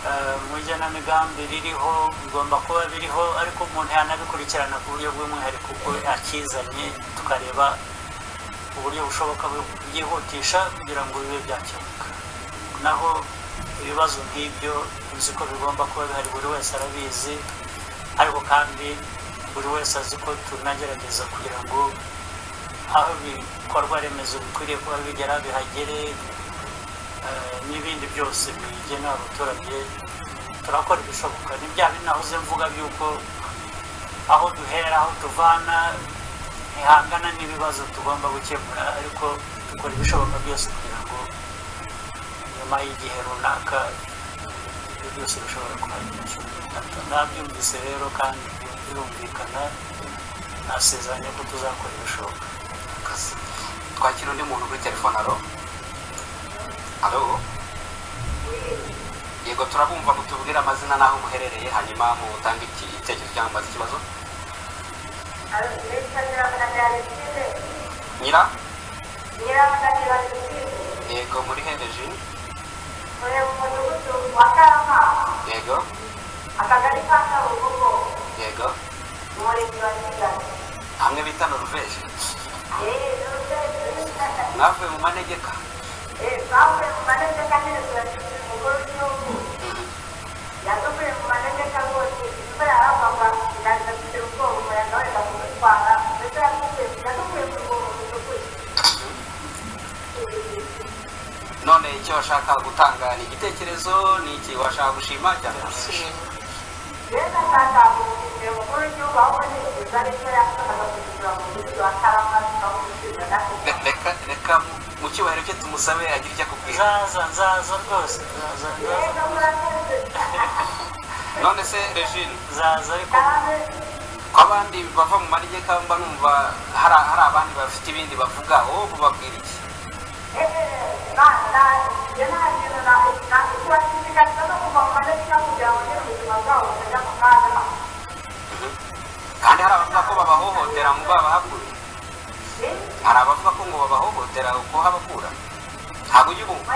eh, mu igenamigambi ririho bigomba kuba biriho ariko umuntu yanabikurikirana ku buryo bw'umwihariko ubwo akizanye tukareba uburyo bushoboka bwo kubyihutisha kugira ngo bibe byakemuka naho ibibazo nk'ibyo uzi ko bigomba kuba bihari buri wese arabizi ariko kandi buri wese azi ko tunagerageza kugira ngo aho ibikorwa remezo bikwiriye kuba bigera bihagere eh, n'ibindi byose bigenewe abaturage turakora ibishoboka ni bya bindi nahoze mvuga by'uko aho duhera aho tuvana ntihangana n'ibibazo tugomba gukemura ariko dukora ibishoboka byose kugira ngo iyo nyuma y'igihe runaka ibyo byose bishobora kuhagera nabyumvise rero kandi birumvikana nasezeranye ko tuzakora ibishoboka akazi twakira undi muntu kuri telefone aro aro yego turabumva mutubwire amazina n'aho muherereye hanyuma mutange iki- igitekerezo cyangwa mubaze ikibazo nyira yego muri hereje yego akagari ka kabugogo yego umurenge wa kigali hamwe bita noruveje eee n'urwego mwavuye mu manegeka eee twavuye mu manegeka neza turashimira umukuru w'igihugu yadukuye mu manegeka rwose imvura yaragwaga ndaza dufite ubwoba umuyaga wenda kumutwara ndetse yadukuye yadukuye mu rwobo rutukura none icyo washaka gutanga ni igitekerezo ni iki washaka gushima cyangwa gushima rero ashaka gushimira umukuru w'igihugu ahubwo nifuza n'icyo yakoraga kugira ngo umudugudu wa karama tukamumushimira natwe Re- reka reka mu- mu cyubahiro cye tumusabe agire icyo akubwira nzaza nzaza rwose nzaza nzaza rero murakoze none se regine nzaza ariko kandi ko abandi bava mu manegeka mba numva hari hari abandi bafite ibindi bavuga wowe mubabwira iki kandi hari abavuga ko babahohotera ngo babahakure hari abavuga ko ngo babahohotera uko habakura ntabwo ujya ubumva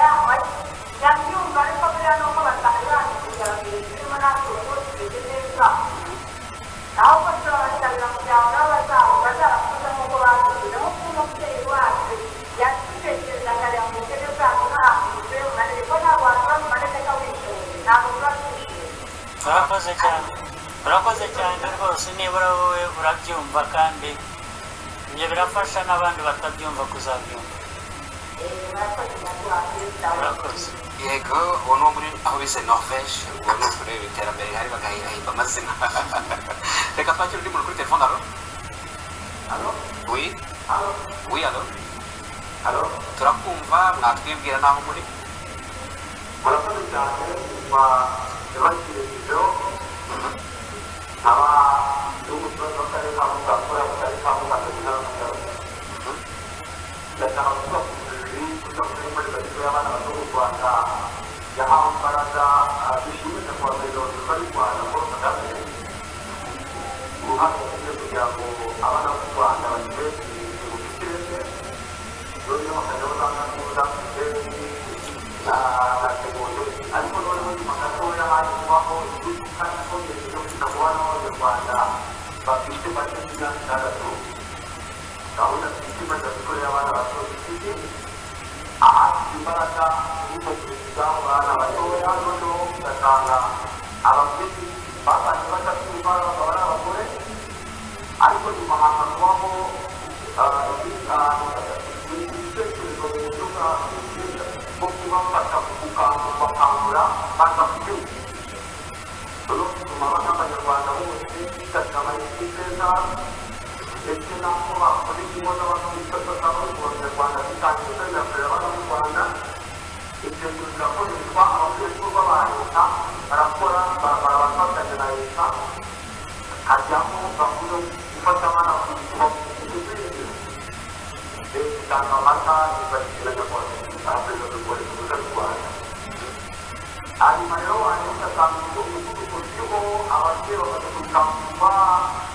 urakoze cyane urakoze cyane rwose nibura wowe urabyumva kandi ibyo birafasha n'abandi batabyumva kuzabyumva urakoze yego uwo ni uwo muri aho bise norvege uwo ni ukureba iterambere rihari bagahimba amazina reka twakire undi muntu kuri telefone alo wi wi alo alo turakumva mwatwibwira n'aho muri murakoze cyane kuva yabashyireho aba n'umutoza w'akarere ka mutakura akarere ka mutakura ndashaka kuvuga ku buriri kuko kuri muri bato y'abana bato mu rwanda yahawe imbaraga dushimisha ku babiri bato bari rwanda paul kagame uruhare rufite kugira ngo abana b'u rwanda bagire ibintu bifite ireme noneho bakajya bazamura neza bafite ariko noneho nyuma gatoya haje kubaho iduka ikomeye yo kwita ku bana b'abanyarwanda bafite bake imyaka itandatu gahunda twitema za mikoro y'abana bato dufite ahafite imbaraga y'ubwo perezida abana batoya noneho ugasanga ababyeyi babanje batakumva bakaba ari abagore ariko nyuma haza kubaho ibitekerezo mu buryo bwa bwo kubafasha gukangura baza kubyumva no gutuma n'abanyarwanda bose bigataba isi neza ndetse n'aho bakora imbona bakifata bari mu banyarwanda bitangiye kuzajya abana mu rwanda ibyo bintu birakoreshwa abakoreshwa ba leta barakora barabafatanya na leta hajyamo bakuru gufata abana ku isuku itanga amata yifashishije abaperezida b'u Repubulika y'u Rwanda hanyuma rero wanjye ugasanga igihugu cy'uko kiriho ababyeyi bamaze gukangurwa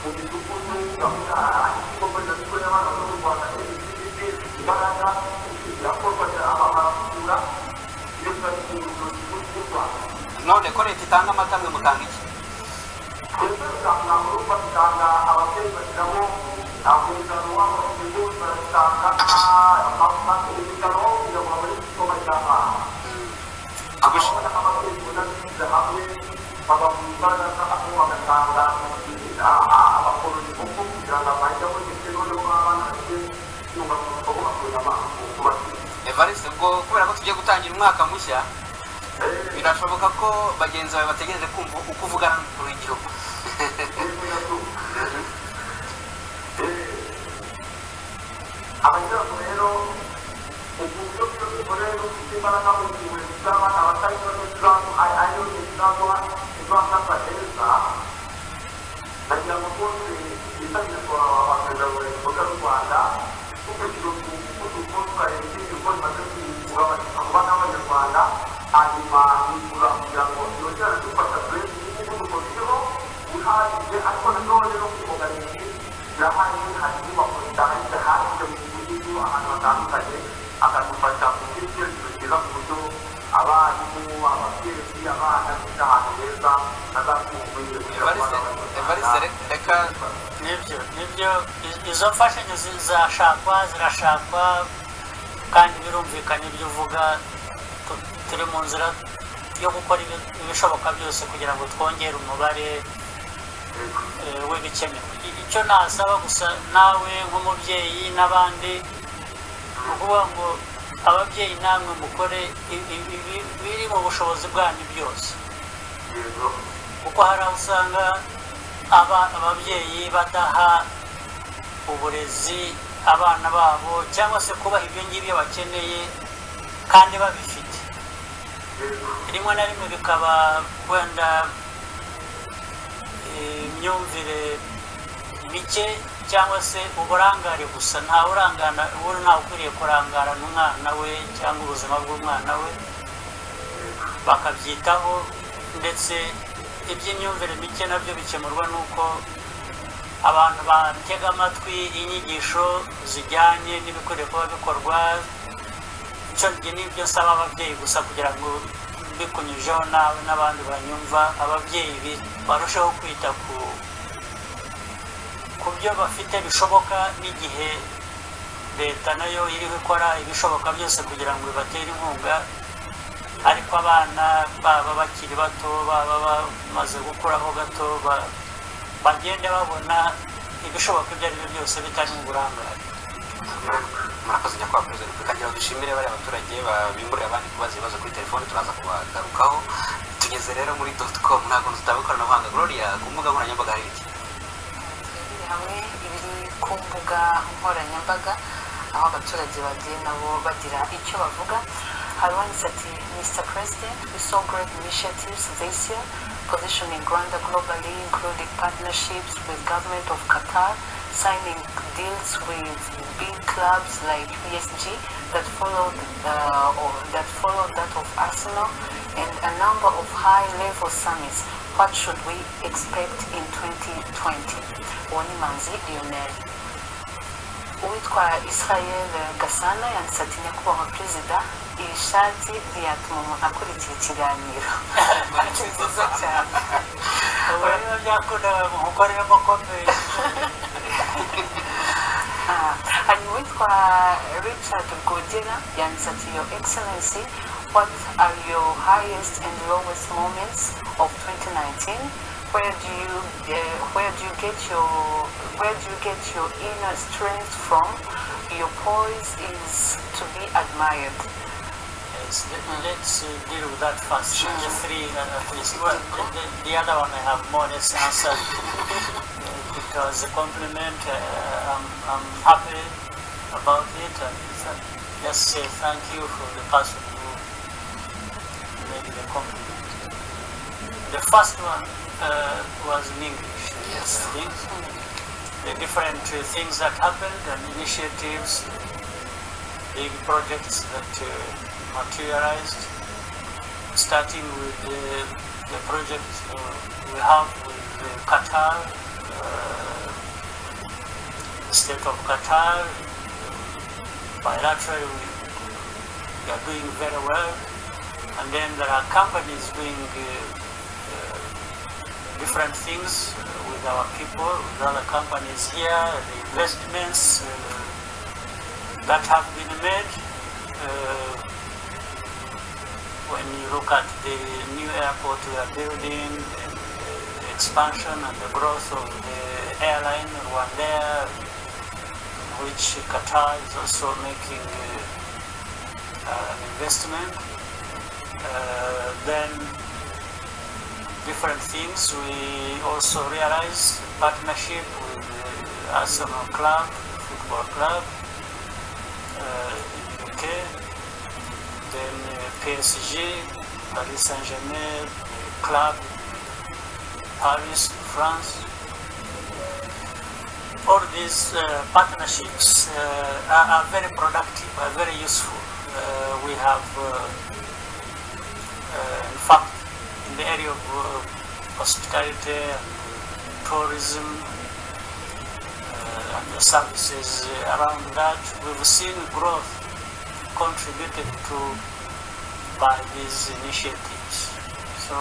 mu midugudu gahunda ikigo mbonezamikorere y'abana bo mu Rwanda n'ibindi imbaraga irakorwa amafaranga iyo tuzakirinda igihugu cy'u Rwanda none ko leta itanga amata mwe mutanga iki ndetse usanga mu rugo basanga ababyeyi bashyiramo amasezerano w'amasezerano barasanga amasezerano kugira ngo babone igikoma cy'abana Agushi- abana n'ababyeyi bunamishyize hamwe baba mu imbaraga aho bagatanga abakoroni kuko kugira ngo abajyamo ndetse noneho abana bafite icyuma bakaba bakura amazi ku bashyitsi evariste ubwo kubera ko tugiye gutangira umwaka mushya birashoboka ko bagenzi bawe bategereje kumva uko uvugana n'umukuru w'igihugu abanyarwanda rero uburyo bw'iyo mikorere no gufite imbaraga mu gihe wita kugira abana batarimo n'ikibazo ariyo n'ikibazo izafata neza nagira ngo rwose yitabirwa abaganga imboga z'u rwanda kuko ikintu umuvuduko twareba ikindi uko bimaze kugabanuka mu bana b'abanyarwanda hanyuma nigura kugira ngo yongere dufasha benshi umuvuduko biriho uhagije ariko nanone no kuboganisha birahari hari inyubako zitahagije hanze mu gihugu ahantu hatandukanye akadufasha kugira icyerekezo cyiza ku buryo abarimu ababyeyi abana bita ahantu heza bazakumvira kugira ngo abana evariste reka nibyo nibyo iz- izo mfashanyo zi- zashakwa zirashakwa kandi birumvikana ibyo uvuga tu- turi mu nzira yo gukora ibi- ibishoboka byose kugira ngo twongere umubare eh, w'ibikenewe I- icyo nasaba gusa nawe nk'umubyeyi n'abandi ni ukuvuga ngo ababyeyi namwe mukore i- i- ibi- biri mu bushobozi bwanyu byose yego kuko hari aho usanga aba ababyeyi badaha uburezi abana babo cyangwa se kubaha ibyo ngibyo bakeneye kandi babifite yego rimwe na rimwe bikaba wenda eh, imyumvire mike cyangwa se uburangare gusa nta urangana uwo ntawe ukwiriye kurangara n'umwana we cyangwa ubuzima bw'umwana we bakabyitaho ndetse iby'imyumvire mike nabyo bikemurwa n'uko abantu batega amatwi inyigisho zijyanye n'ibikwiriye kuba bikorwa icyo njye nibyo nsaba ababyeyi gusa kugira ngo mbikunyujeho nawe n'abandi banyumva ababyeyi bi- barusheho kwita ku ku byo bafite bishoboka n'igihe leta nayo iriho ikora ibishoboka byose kugira ngo ibatere inkunga ariko abana baba bakiri bato baba bamaze gukuraho gato ba- bagende babona ibishoboka ibyo ari byo byose bitari mu burangare murakoze nyakubahwa perezida wa repubulika ngira ngo dushimire bariya baturage babimburira abandi kubaza ibibazo kuri telefoni turaza kubagarukaho tugeze rero muri doti komu ntabwo tutaba ikoranabuhanga gloria ku mbuga nkoranyambaga hari iki Iri hamwe ibiri ku mbuga nkoranyambaga aho abaturage bagiye nabo bagira icyo bavuga hari uwanditse ati mr president we saw great initiatives this year positioning rwanda globally including partnerships with government of qatar signing deals with big clubs like psg that followed uh, or that followed that of arsenal and a number of high level summits what should we expect in 2020 uwo ni manzi lionel uwitwa israel gasana yanditse ati nyakubahwa perezida iyi shati ntiyatuma umuntu akurikiye ikiganiro ni nziza cyane ubu rero byakundaga mu gukoreramo komeye Ah, hanyuma uwitwa richard rwogera yanditse ati your excellency what are your highest and lowest moments of 2019 where do you uh, where do you get your where do you get your inner strength from your poise is to be admired Yes, let- let's uh, deal with that first. The three uh, at least. Well, the, the, the other one I have more or less answered uh, because the compliment, uh, I'm, I'm happy about it. And th- just say thank you for the person who made the compliment. The first one uh, was in English, Yes. I think. The different uh, things that happened and initiatives big projects that uh, materialized, starting with the, the project uh, we have with uh, Qatar, uh, the state of Qatar, bilaterally we, we are doing very well, and then there are companies doing uh, uh, different things uh, with our people, with other companies here, the investments. Uh, that have been made uh, when you look at the new airport we are building, and the expansion and the growth of the airline Rwandair, which Qatar is also making uh, uh, an investment. Uh, then different things. We also realize partnership with the Arsenal Club, football club, uh, in UK. The PSG Paris Saint Germain Club Paris France all these uh, partnerships uh, are, are very productive, are very useful. Uh, we have, uh, uh, in fact, in the area of uh, hospitality and tourism uh, and the services around that, we've seen growth contributed to by these initiatives. So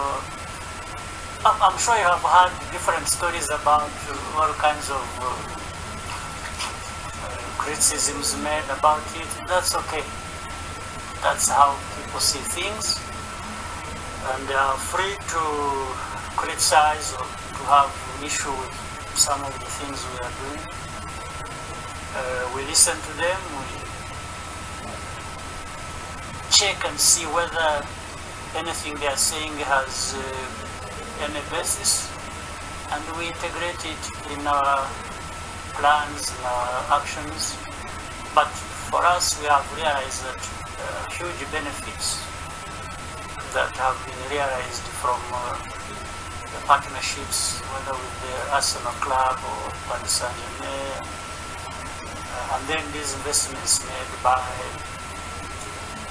I'm, I'm sure you have heard different stories about uh, all kinds of uh, uh, criticisms made about it. That's okay. That's how people see things, and they are free to criticize or to have an issue with some of the things we are doing. Uh, we listen to them. We check and see whether anything they are saying has. Uh, any basis and we integrate it in our plans and our actions. But for us, we have realized that uh, huge benefits that have been realized from uh, the partnerships, whether with the Arsenal Club or Paris Saint Germain, uh, and then these investments made by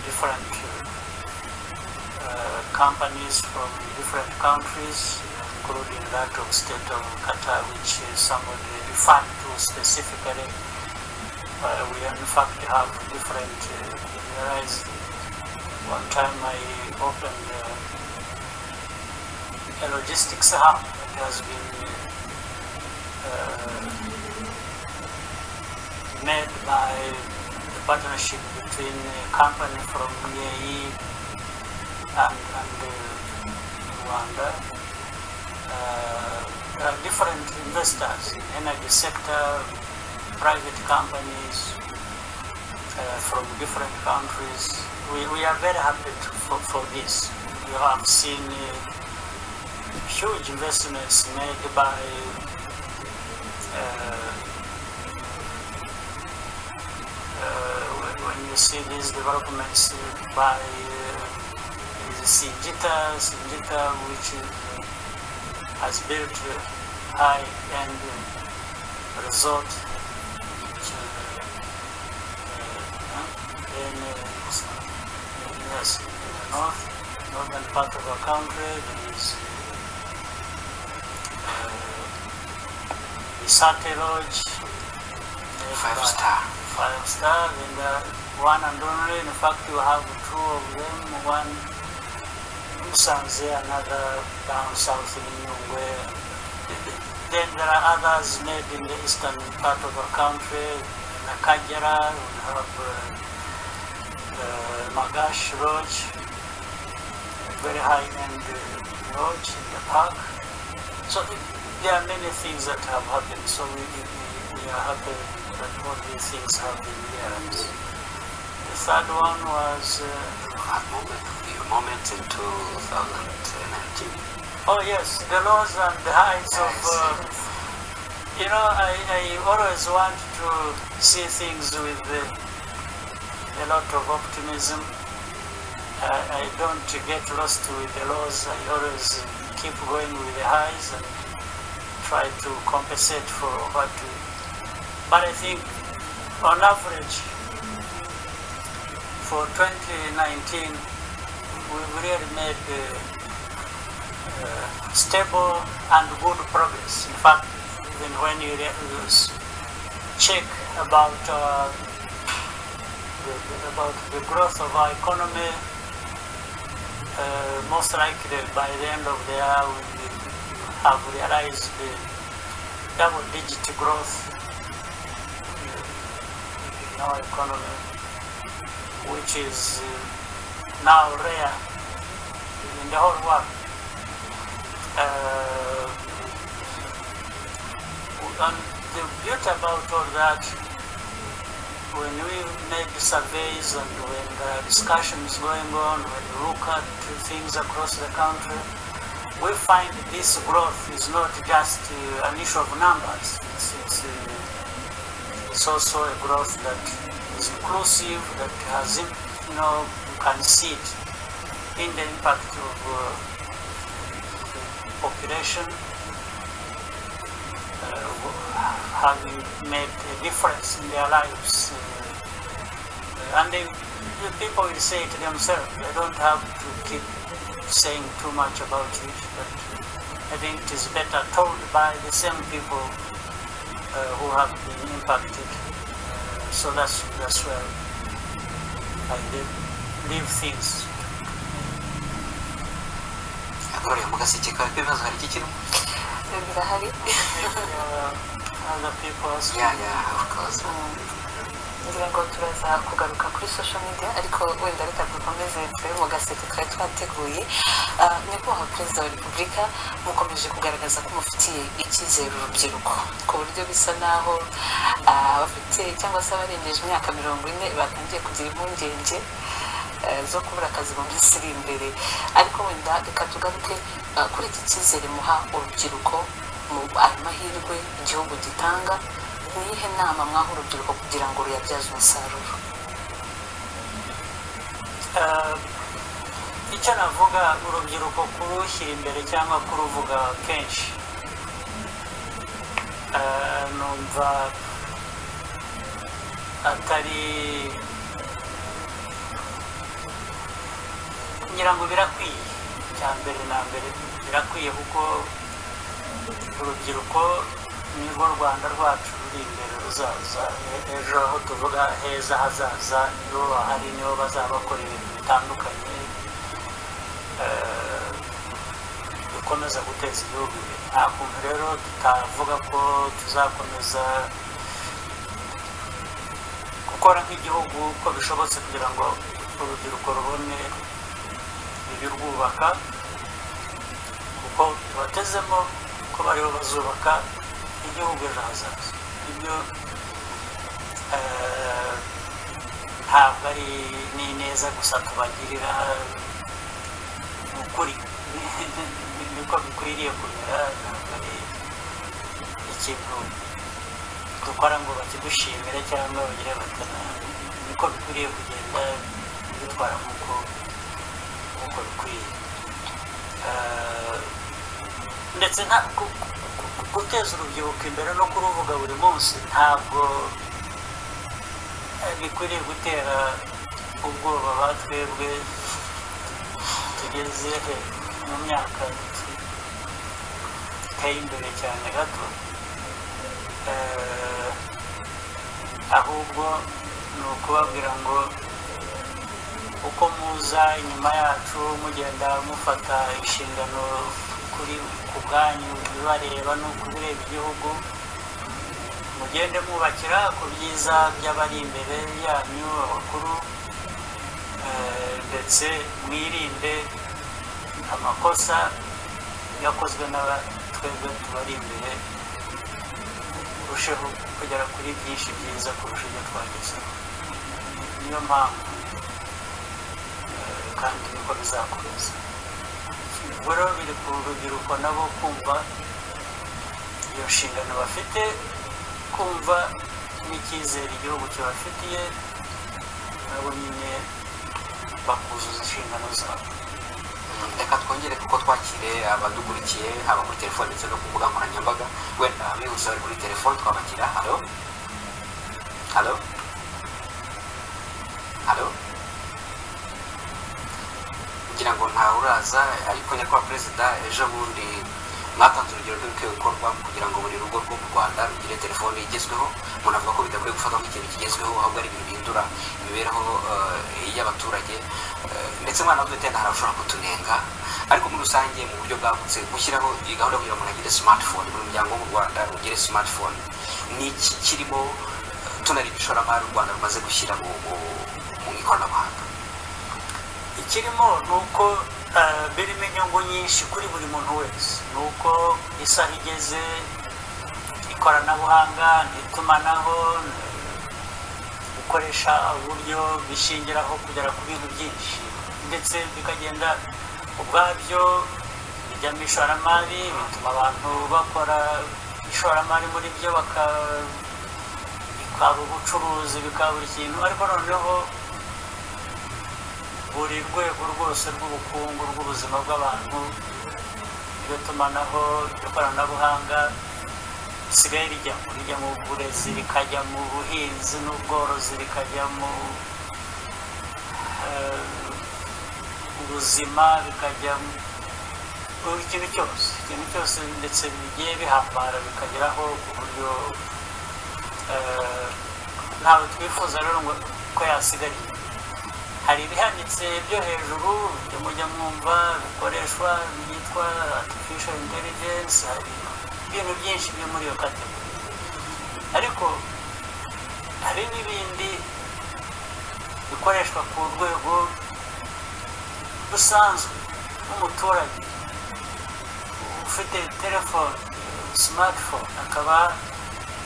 different uh, companies from different countries, including that of state of Qatar, which uh, somebody referred to specifically. Uh, we in fact have different areas. One time I opened a logistics hub that has been made by the partnership between a company from UAE and, and uh, Rwanda. Uh, there are different investors in energy sector, private companies uh, from different countries. We, we are very happy to, for, for this. We have seen huge investments made by when, when you see these developments by Singita, Singita which is, uh, has built a high-end uh, resort. Which, uh, in, yes, in the north, northern part of our country, there is the Sate Lodge, five star. five star, and one and only. In fact, you have two of them. One Musanze, another down south in Nyungwe. Then there are others made in the eastern part of our country, Nakajara, we have uh, uh, Magash Lodge, very high-end uh, lodge in the park. So there are many things that have happened, so we, we, we are happy that all these things have been realized. The third one was... Uh, moment in 2019. Oh yes, the lows and the highs of. Uh, you know, I, I always want to see things with uh, a lot of optimism. I, I don't get lost with the lows. I always keep going with the highs and try to compensate for what. We, but I think, on average, for 2019 we really made uh, uh, stable and good progress. In fact, even when you check about uh, the, about the growth of our economy, most likely by the end of the year we have realized the double-digit growth in our economy, which is now rare in the whole world. Uh, and the beauty about all that, when we made the surveys and when the discussions going on, when we look at things across the country, we find this growth is not just uh, an issue of numbers. It's, it's, uh, it's also a growth that is inclusive, that has you know, you can see it in the impact of uh, the population uh, having made a difference in their lives. Uh, and they, the people will say it themselves. They don't have to keep saying too much about it, but I think it is better told by the same people uh, who have been impacted. Uh, so that's that's where I live, leave things. yakororeye mu gaseke kawe k'ibibazo hari iki kirimo birahari Maybe, uh, other people has ya ya of course ngira ngo turaza kugaruka kuri social media ariko wenda reka dukomeze tube mu gaseke kari twateguye Ah, nyakubahwa perezida wa repubulika mukomeje kugaragaza ko mufitiye icyizere urubyiruko ku buryo bisa naho ah, abafite cyangwa se abarengeje imyaka mirongo ine batangiye kugira impungenge eh, zo kubura akazi mu minsi iri imbere ariko wenda reka tugaruke ah, kuri iki cyizere muha urubyiruko mu ayo mahirwe igihugu gitanga ni iyihe nama mwaha urubyiruko kugira ngo ruyabyaze umusaruro Uh, icyo navuga urubyiruko kurushyira imbere cyangwa kuruvuga kenshi Uh, numva atari ngira ngo birakwiye cya mbere na mbere birakwiye kuko urubyiruko ni rwo rwanda rwacu ruri imbere ruzaza E- ejo aho tuvuga heza hazaza nibo bahari nibo bazaba bakora ibintu bitandukanye eh, dukomeza guteza igihugu imbere nta kuntu rero tutavuga ko tuzakomeza gukora nk'igihugu uko bishobotse kugira ngo urubyiruko rubone ibirwubaka kuko tubatezemo ko bariho bazubaka igihugu ejo hazaza ibyo eh, ntabwo ari n'ineza gusa tubagirira ni ukuri niko bikwiriye kumera ntabwo ari ikintu dukora ngo bakigushimire cyangwa bagire batana niko bikwiriye kugenda bitwara nk'uko nk'uko bikwiye Eh, ndetse nta gu- gu- gu- guteza urubyiruko imbere no kuruvuga buri munsi ntabwo eh, bikwiriye gutera ubwoba ba twebwe tugeze mu myaka iteye imbere cyane gato Eh, ahubwo ni ukubabwira ngo uko muza inyuma yacu mugenda mufata inshingano kuri ku bwanyu bibareba no kubireba igihugu mugende mwubakira ku byiza by'abari imbere yanyu abakuru eh, ndetse mwirinde amakosa yakozwe n'aba twebwe tubari imbere turusheho kugera kuri byinshi byiza kurusha ibyo twagezeho niyo mpamvu kandi niko bizakomeza ubwo rero biri ku rubyiruko nabo kumva iyo nshingano bafite kumva n'icyizere igihugu kibafitiye nabo nyine bakuzuza inshingano zabo reka twongere kuko twakire abadukurikiye haba kuri telefone ndetse no ku mbuga nkoranyambaga wenda bihuse bari kuri telefone twabagira halo halo halo kugira ngo ntawe uraza ariko nyakubahwa perezida ejo bundi mwatanze urugero rw'ibikwiye gukorwa kugira ngo buri rugo rwo mu rwanda rugire telefone igezweho umuntu avuga ko bidakwiye gufatwa nk'ikintu kigezweho ahubwo ari ibintu bihindura imibereho eh, y'abaturage Eh, ndetse umwana w'udutenda hari abashobora kutunenga ariko muri rusange mu buryo bwagutse gushyiraho iyi gahunda yo kugira ngo umuntu agire smartphone buri muryango wo mu rwanda ugire smartphone ni iki kirimo eh, tunareba ishoramari u rwanda rumaze gushyira mu mu- mu ikoranabuhanga ikirimo ni uko eh, birimo inyungu nyinshi kuri buri muntu wese ni uko isaha igeze ikoranabuhanga n'itumanaho gukoresha uburyo bishingiraho kugera ku bintu byinshi ndetse bikagenda ubwabyo bijyamo ishoramari bituma abantu bakora ishoramari muri byo baka bikaba ubucuruzi bikaba buri kintu ariko noneho buri rwego rwose rw'ubukungu rw'ubuzima bw'abantu iryo tumanaho iryo koranabuhanga risigaye rijya rijya mu burezi rikajya mu buhinzi n'ubworozi rikajya mu eh, ubuzima bikajya mu- buri kintu cyose ikintu cyose ndetse bigiye bihambara bikageraho ku buryo eh, ntawe twifuza rero ngo ko yasigara hari ibihanitse byo hejuru byo mujya mwumva bikoreshwa byitwa artificial intelligence hari ibintu byinshi byo muri iyo kategori ariko hari n'ibindi bikoreshwa ku rwego rusanzwe nk'umuturage ufite telefone smartphone akaba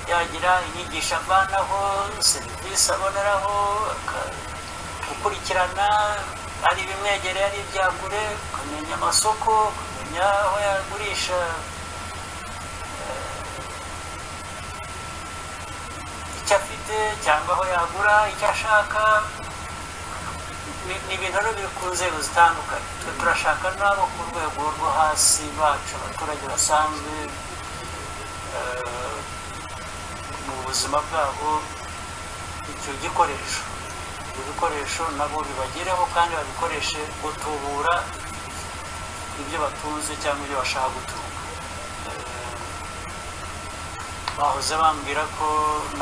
yagira inyigisho avanaho serivisi aboneraho aka- gukurikirana ari ibimwegereye ari ibyagure ukamenya amasoko ukamenya aho yagurisha eh, icyo afite cyangwa aho yagura icyo ashaka ni ni ibintu rero biri ku nzego zitandukanye twe turashaka n'abo ku rwego rwo hasi bacu abaturage basanzwe eh, mu buzima bwabo icyo gikoresho ibyo bikoresho nabo bibagereho kandi babikoreshe gutubura ibyo batunze cyangwa ibyo bashaka gutunga Eh, bahoze bambwira ko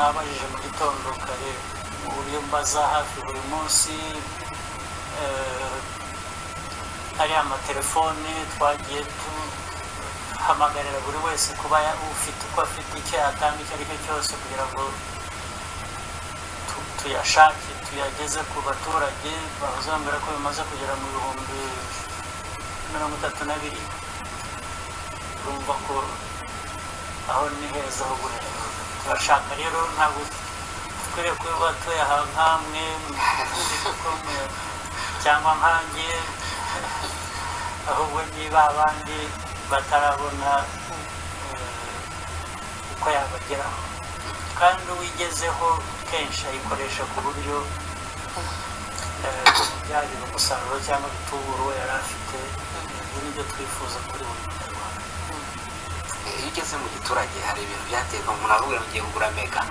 nabajije mu gitondo kare mu buryo mbaza hafi buri munsi eh, ariya amatelefone twagiye tuhamagarira buri wese kuba ya- ufite uko afite icyo yatanga icyo ari cyo cyose kugira ngo tu- tuyashake tuyageze ku baturage bahoze bambwira ko bimaze kugera mu bihumbi mirongo itatu na birindwi urumva ko aho ni heza ho guhera turashaka rero ntabwo dukwiriye kuba batuye aha nk'amwe mudukomwe cyangwa nkanjye ahubwo niba abandi batarabona eh, uko yabageraho kandi uwigezeho kenshi ayikoresha ku buryo eh, byagira umusaruro cyangwa bitubura uwo yari afite ibyo ni byo twifuza kuri buri munyarwanda iyo ugeze mu giturage hari ibintu byaterwa umuntu aravuga ngo ugiye kugura mega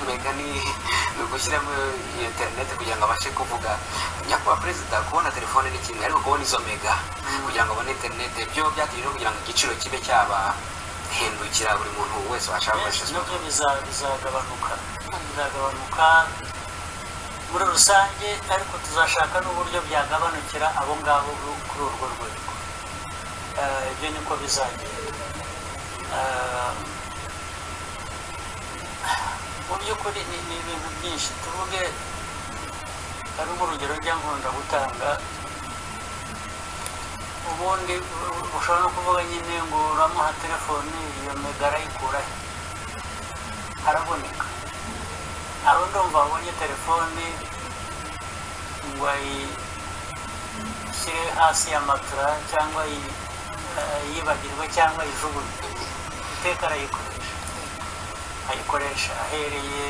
mega ni ni ugushyiramo iyo interineti kugira ngo abashe kuvuga nyakubahwa perezida kubona telefone ni kimwe ariko kubona izo mega kugira ngo abone interineti byo byatewe no kugira ngo igiciro kibe cyabahindukira buri muntu wese washaka benshi gukoresha sima. nabyo biza- bizagabanuka bizagabanuka muri rusange ariko tuzashaka n'uburyo byagabanukira abo ngabo bu- kuri urwo rwego Eh, ibyo niko bizagenda Eh, mu by'ukuri ni ni ibintu byinshi tuvuge hari urugero njya nkunda gutanga ubundi u- ushobora no kuvuga nyine ngo uramuha telefone iyo mega arayikurahe haraboneka hari undi wumva wabonye telefone ngo ayishyire hasi ya matora cyangwa ayi- ayibagirwe cyangwa ayijugunye iteka arayikoresha ayikoresha ahereye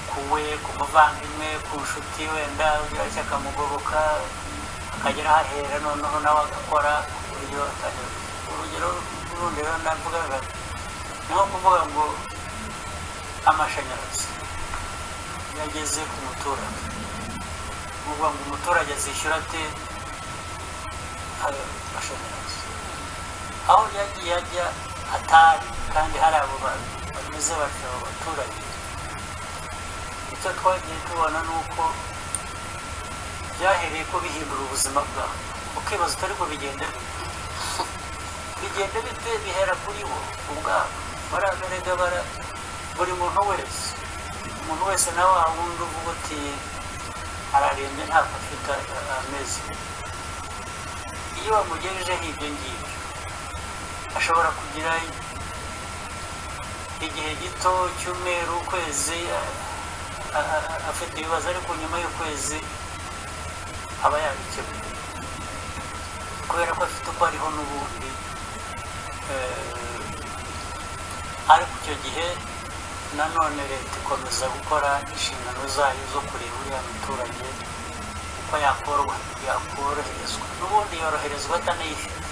ku we ku muvandimwe ku nshuti wenda ugira icyo akamugoboka akagera ahahera noneho nawe agakora ku buryo atari urugero rundi rero navugaga ni nko kuvuga ngo amashanyarazi yageze ku muturage ni ukuvuga ngo umuturage azishyura ate ayo mashanyarazi aho yagiye ajya hatari kandi hari abo ba- bameze batyo abaturage icyo twagiye tubona ni uko byahereye ko bihindura ubuzima bwabo ukibaza utari ko bigenda bite bigenda bite bihera kuri bo ubwabo baragarega bara buri muntu wese umuntu wese nawe wa wundi uvuga uti ararembye ntabwo afite a- amezi iyo bamugejejeho ibyo ngibyo ashobora kugira igihe gito cy'umweru ukwezi a- a- a- afite ibibazo ariko nyuma y'ukwezi aba yabikemuye kubera ko afite uko ariho n'ubundi eh, ariko icyo gihe nanone leta ikomeza gukora inshingano zayo zo kureba uriya muturage uko yakorwa yakoroherezwa n'ubundi yoroherezwa atanayifite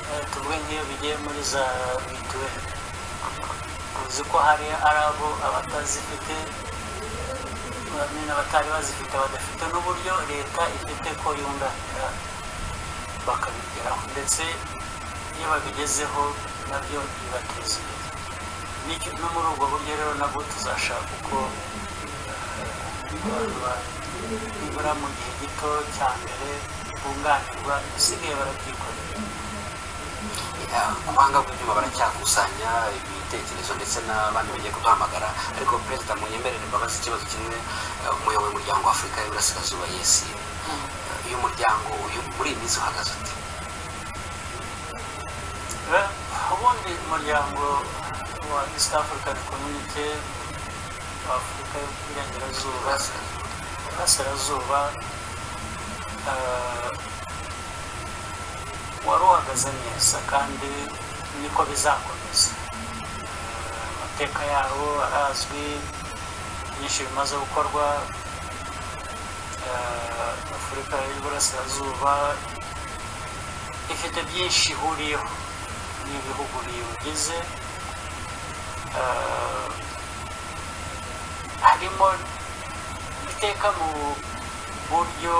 Eh, tuvuge nk'iyo bigiye muri za mituweli uzi ko hari ari abo abatazifite bamwe n'abatari bazifite badafite n'uburyo leta ifite ko yunganira bakabigeraho ndetse iyo babigezeho nabyo bibateza imbere N'icyo- no muri ubwo buryo rero nabwo tuzashaka uko ibarura nibura mu gihe gito cya mbere bunganirwa bisigaye barabyikorera ubuhanga bw'ibyuma baracyakusanya ibitekerezo ndetse n'abandi bagiye kuduhamagara ariko perezida mu nyemerere mbabaza ikibazo kimwe eh, umuyobozi w'umuryango w'afurika y'iburasirazuba yesi uyu muryango uyu muri iyi minsi uhagaze ute Eh, ubundi umuryango wa east african community wa afurika y'uburengerazuba burasirazuba eh, wari uhagaze neza kandi niko bizakomeza Eh, amateka yawo arazwi byinshi bimaze gukorwa Eh, afurika y'uburasirazuba ifite byinshi ihuriyeho n'ibihugu biwugize Eh, harimo iteka mu buryo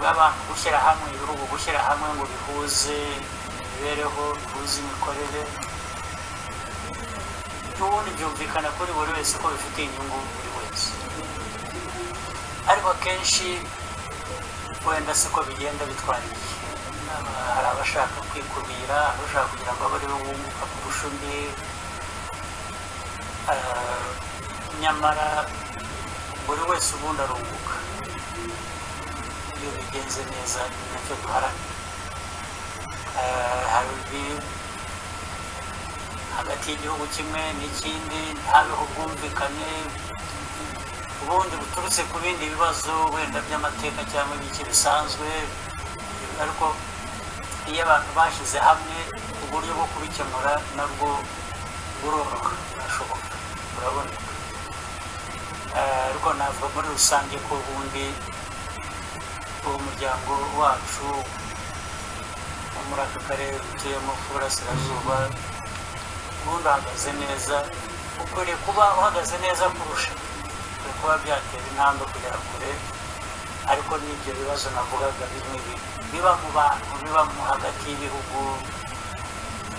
bw'abantu gushyira hamwe ibihugu gushyira hamwe ngo bihuze imibereho bihuze imikorere n'ubundi byumvikana kuri buri wese ko bifitiye inyungu buri wese ariko akenshi wenda siko bigenda bitwara igihe Aba- hari abashaka kwikubira abashaka kugira ngo abe aribo bunguka kurusha undi Eh, nyamara buri wese ubundi arunguka iyo bigenze neza ni nacyo duharanira Eh, hari ibi- hagati y'igihugu kimwe n'ikindi ntihabeho ubwumvikane ubundi buturutse ku bindi bibazo wenda by'amateka cyangwa ibiki bisanzwe ariko iyo abantu bashyize hamwe uburyo bwo kubikemura nabwo buroroka burashoboka buraboneka Eh, ariko navuga muri rusange ko ubundi uwo muryango wacu wo muri aka karere dutuyemo k'uburasirazuba ubundi uhagaze neza ukwiriye kuba uhagaze neza kurusha ukwiriye kuba byatera intambwe kugera kure ariko n'ibyo bibazo navugaga bimwe bi- biba mu bantu biba mu hagati y'ibihugu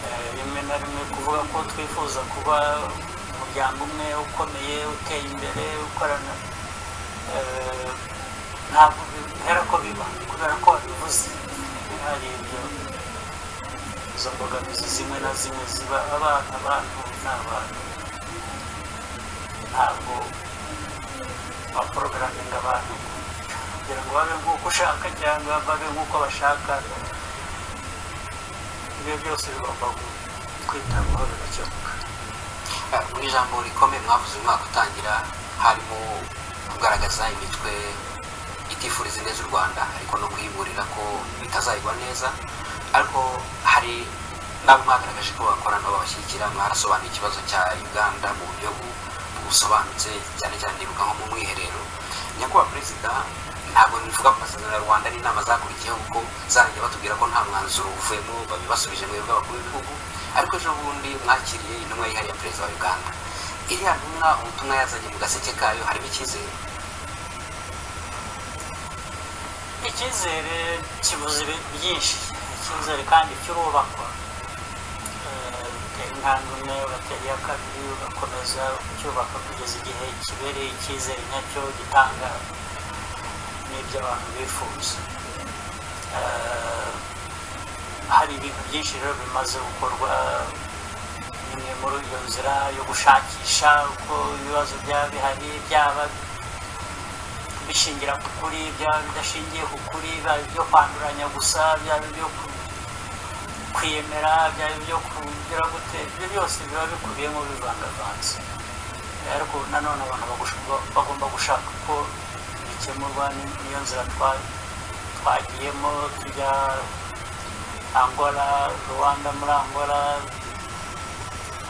eh, rimwe na rimwe kuvuga ko twifuza kuba umuryango umwe ukomeye uteye imbere ukorana eh, ntabwo bihera ko biba kubera ko wabivuze hari ibyo izo mbogamizi zimwe na zimwe ziba abana abantu ni abantu ntabwo baporogaraminga abantu kugira ngo babe nk'uko ushaka cyangwa babe nk'uko bashaka ibyo byose bigomba kwitabwaho bigakemuka Eh, mu ijambo rikomeye mwavuze uyu mwaka utangira harimo kugaragaza imitwe itifuriza ineza u rwanda ariko no kuyiburira ko bitazayigwa neza ariko hari n'abo mwagaragaje ko bakorana babashyigikira mwarasobanuye ikibazo cya uganda mu buryo bu- busobanutse cyane cyane ndibuka nko mu mwiherero nyakubahwa perezida ntabwo bivuga ku masezerano ya rwanda n'inama zakurikiyeho kuko zarangiye batubwira ko nta mwanzuro uvuyemo babibasubije mu bw'abakuru b'ibihugu ariko ejo bundi mwakiriye intumwa yihariye ya perezida wa uganda iriya ntumwa ubutumwa yazanye mu gaseke kayo harimo icyizere icyizere kibuze ibi- byinshi icyizere kandi kirubakwa Eh, utera intambwe imwe batera iya kabiri ugakomeza ucyubaka kugeza igihe kibereye icyizere nyacyo gitanga n'ibyo abantu bifuza Eh, hari ibintu byinshi rero bimaze gukorwa imwe muri iyo nzira yo gushakisha uko ibibazo byaba bihari byaba bishingira ku kuri byaba bidashingiye ku kuri byaba ibyo kwanduranya gusa byaba ibyo ku- kwiyemera byaba ibyo kugira gute ibyo byose biba bikubiyemo bivangavanze ariko nanone abantu bagusha- ba- bagomba gushaka uko bikemurwa ni- niyo nzira twa- twagiyemo tujya angola rwanda muri angola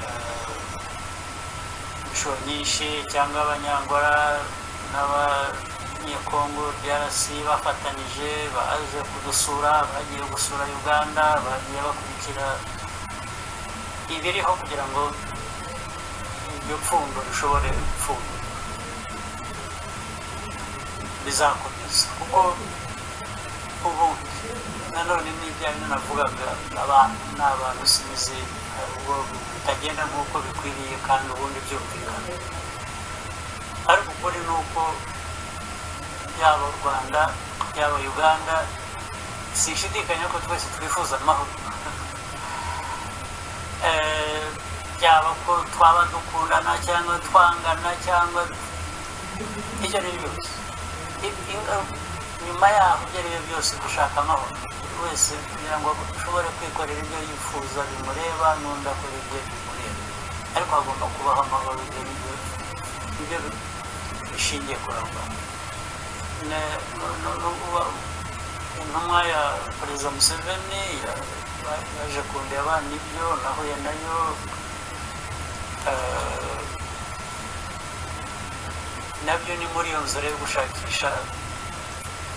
eh, inshuro nyinshi cyangwa abanyangora n'aba abanyekongo drc bafatanyije baje kudusura bagiye gusura uganda bagiye bakurikira ibiriho kugira ngo iryo pfundo rishobore gupfundwa bizakomeza kuko ubundi nanone n'ibyayo nanavugaga abantu ni abantu simizi hari ubwo bitagenda nk'uko bikwiriye kandi ubundi byumvikana ariko ukuri ni uko yaba u rwanda yaba uganda sinshidikanya ko twese twifuza amahoro Eh, byaba ko twaba dukundana cyangwa twangana cyangwa ibyo ari byo byose I- inga- nyuma yaho ibyo ari byo byose dushaka amahoro buri wese kugira ngo ashobore kwikorera ibyo yifuza bimureba n'undi akora ibyo bimureba ariko hagomba kubaho amahoro ibyo nibyo ibyo bishingiye kurangwa Ne- no- no- no- uba- intumwa ya perezida museveni ya- ba- yaje kundeba nibyo nahuye nayo eh, nabyo ni muri iyo nzira yo gushakisha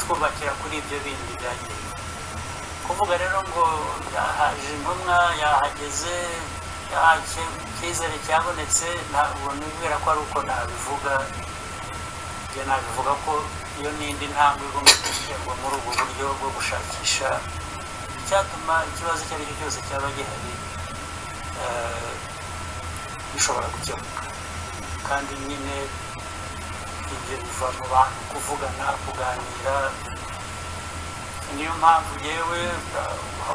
twubakira kuri ibyo bindi byagiye kuvuga rero ngo yahaje intumwa yahageze yahake icyizere cyabonetse ntabwo nibwira ko ari uko nabivuga njye nabivuga ko iyo n'indi ntambwe igomba guterwa muri ubu buryo bwo gushakisha icyatuma ikibazo icyo ari cyo cyose cyaba gihari eh, bishobora gukemuka kandi nyine ibyo biva mu bantu kuvugana kuganira niyo mpamvu yewe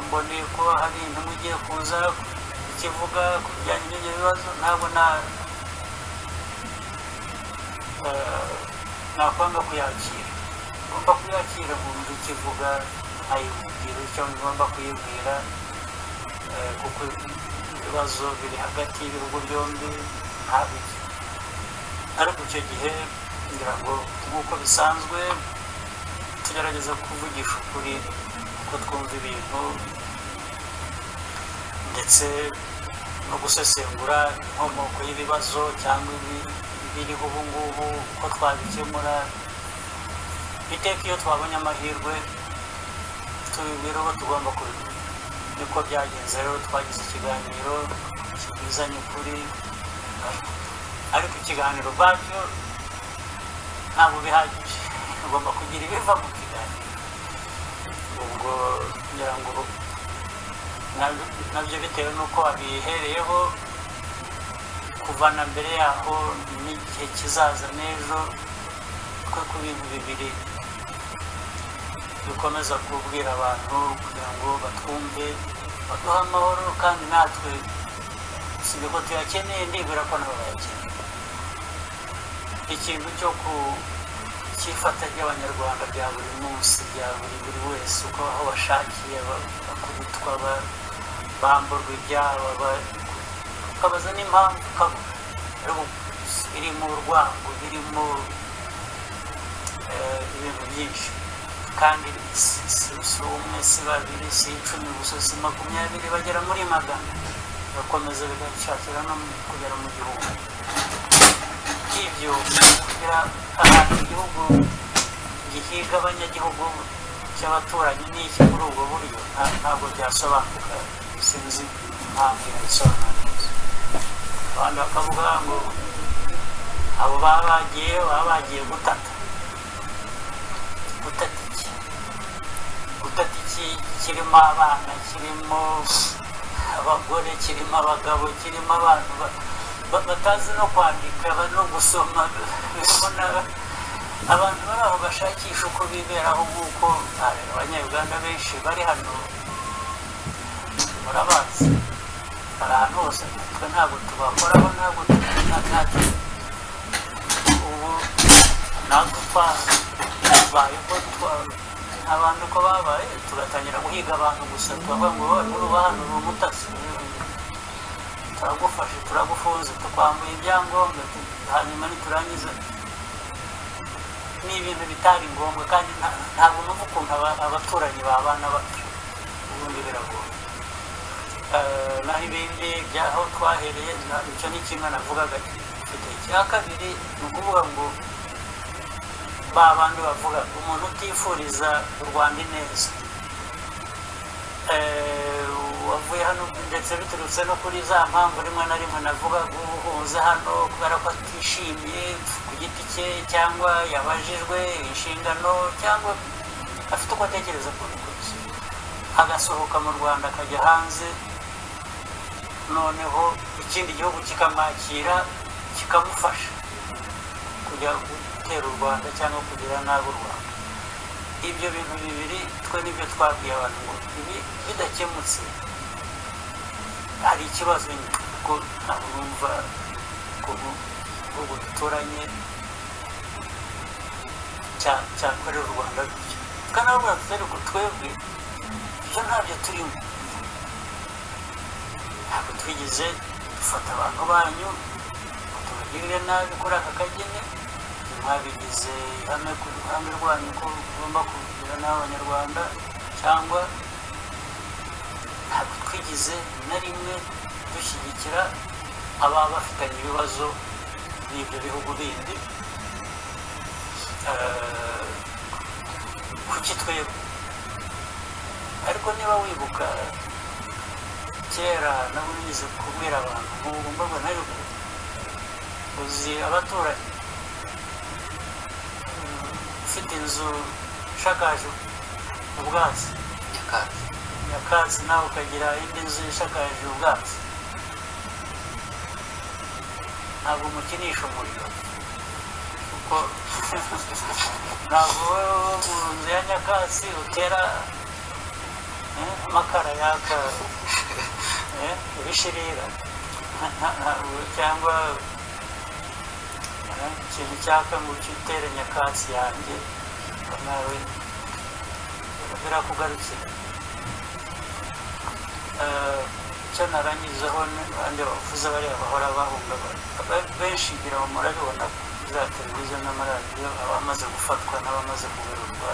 mboneye ko hari intumwa igiye kuza ikivuga ku bijyanye n'ibyo bibazo ntabwo na eh, nakwanga kuyakira ngomba kuyakira nkumva icyo ivuga nkayibwira icyo ngomba kuyibwira eh, kuko ibibazo biri hagati y'ibihugu byombi ntabiki ariko icyo gihe ngira ngo nk'uko bisanzwe tugerageza kuvugisha ukuri uko twumva ibintu ndetse no gusesengura inkomoko y'ibibazo cyangwa ibi- ibiriho ubu ngubu uko twabikemura iteka iyo twabonye amahirwe tubibwira uko tugomba kubikora niko byagenze rero twagize ikiganiro kibizanye ukuri ariko ikiganiro ubwacyo ntabwo bihagije ugomba kugira ibiva mu kiganiro ubwo ngira ngo nabyo- nabyo bitewe n'uko wabihereyeho kuva na mbere yaho n'igihe kizaza n'ejo twe ku bintu bibiri dukomeza kubwira abantu kugira ngo batwumve baduhe amahoro kandi natwe si ko tuyakeneye ndibwira ko nabo bayakeneye ikintu cyo ku cyifata ry'abanyarwanda bya buri munsi bya buri buri wese uko aho bashakiye ba- bakubitwa ba- bamburwa ibyabo ba- ukabaza n'impamvu ukaba ariko birimo urwango birimo eh, ibintu byinshi kandi si si- si umwe si babiri si icumi gusa si makumyabiri bagera muri magana bagakomeza bigashakira no mu- kugera mu gihugu ibyo kugira ahantu igihugu gihiga abanyagihugu cy'abaturanyi n'iki muri ubwo buryo nta- ntabwo byasobanuka sinzi impamvu yabisobanura neza abantu bakavuga ngo abo baba bagiye baba bagiye gutata gutata iki gutata iki kirimo abana kirimo abagore kirimo abagabo kirimo abantu ba- ba- batazi no kwandika ba- no gusoma birimo n'aba- abantu bari aho bashakisha uko biberaho nk'uko hari abanyayuganda benshi bari hano murabazi hari ahantu hose twe ntabwo tubakoraho ntabwo natwe ubu natwe twabayeho abantu uko babaye tugatangira guhiga abantu gusa tukavuga ngo wowe nuruba hano ni umutasi turagufashe turagufunze tukwambuye ibyangombwa tu- hanyuma ntiturangiza ni ibintu bitari ngombwa kandi nta- ntabwo numva ukuntu aba- abaturanyi babana batyo ubundi biragoye Eh, naho ibindi byaho twahereye na- icyo ni kimwe navugaga mfite icya kabiri ni ukuvuga ngo ba bandi bavuga umuntu utifuriza u rwanda ineza Eh, wavuye hano ndetse biturutse no kuri za mpamvu rimwe na rimwe navuga guhuza hano kubera ko atishimiye ku giti cye cyangwa yabajijwe inshingano cyangwa afite uko atekereza ku bintu agasohoka mu rwanda akajya hanze noneho ikindi gihugu kikamwakira kikamufasha kujya gutera u rwanda cyangwa kugira nabi u rwanda ibyo bintu bibiri twe nibyo twabwiye abantu ngo ibi bidakemutse hari ikibazo nyine kuko ntabwo numva ko igihugu duturanye cya- cyakorera u rwanda gutyo tukanavuga tuti ariko twebwe ibyo ntabyo turimo ntabwo twigeze dufata abantu banyu ngo tubagirire nabi kuri aka kageni mwabigize ihame ku ruhande rwanyu ko mugomba kugira n'abanyarwanda cyangwa ntabwo twigize na rimwe dushyigikira ababa bafitanye ibibazo n'ibyo bihugu bindi Eh, kuki twebwe ariko niba wibuka kera nabo nigize kubwira abantu nk'ubu mbabona ariko uzi abaturanyi ufite inzu ishakaje ubwatsi nyakatsi nyakatsi nawe ukagira indi nzu ishakaje ubwatsi ntabwo umukinisha umuriro kuko ntabwo wowe wo mu nzu ya nyakatsi utera eh, amakara yaka eh, ibishirira Nta- ntabwo cyangwa eh, ikintu cyaka ngo utere nyakatsi yanjye ngo nawe birakugarukira Eh, icyo narangizaho ni abandi bavuze bariya bahora bahungabana Aba- benshi ngira ngo murabibona kuri za televiziyo n'amaradiyo abamaze gufatwa n'abamaze kuberurwa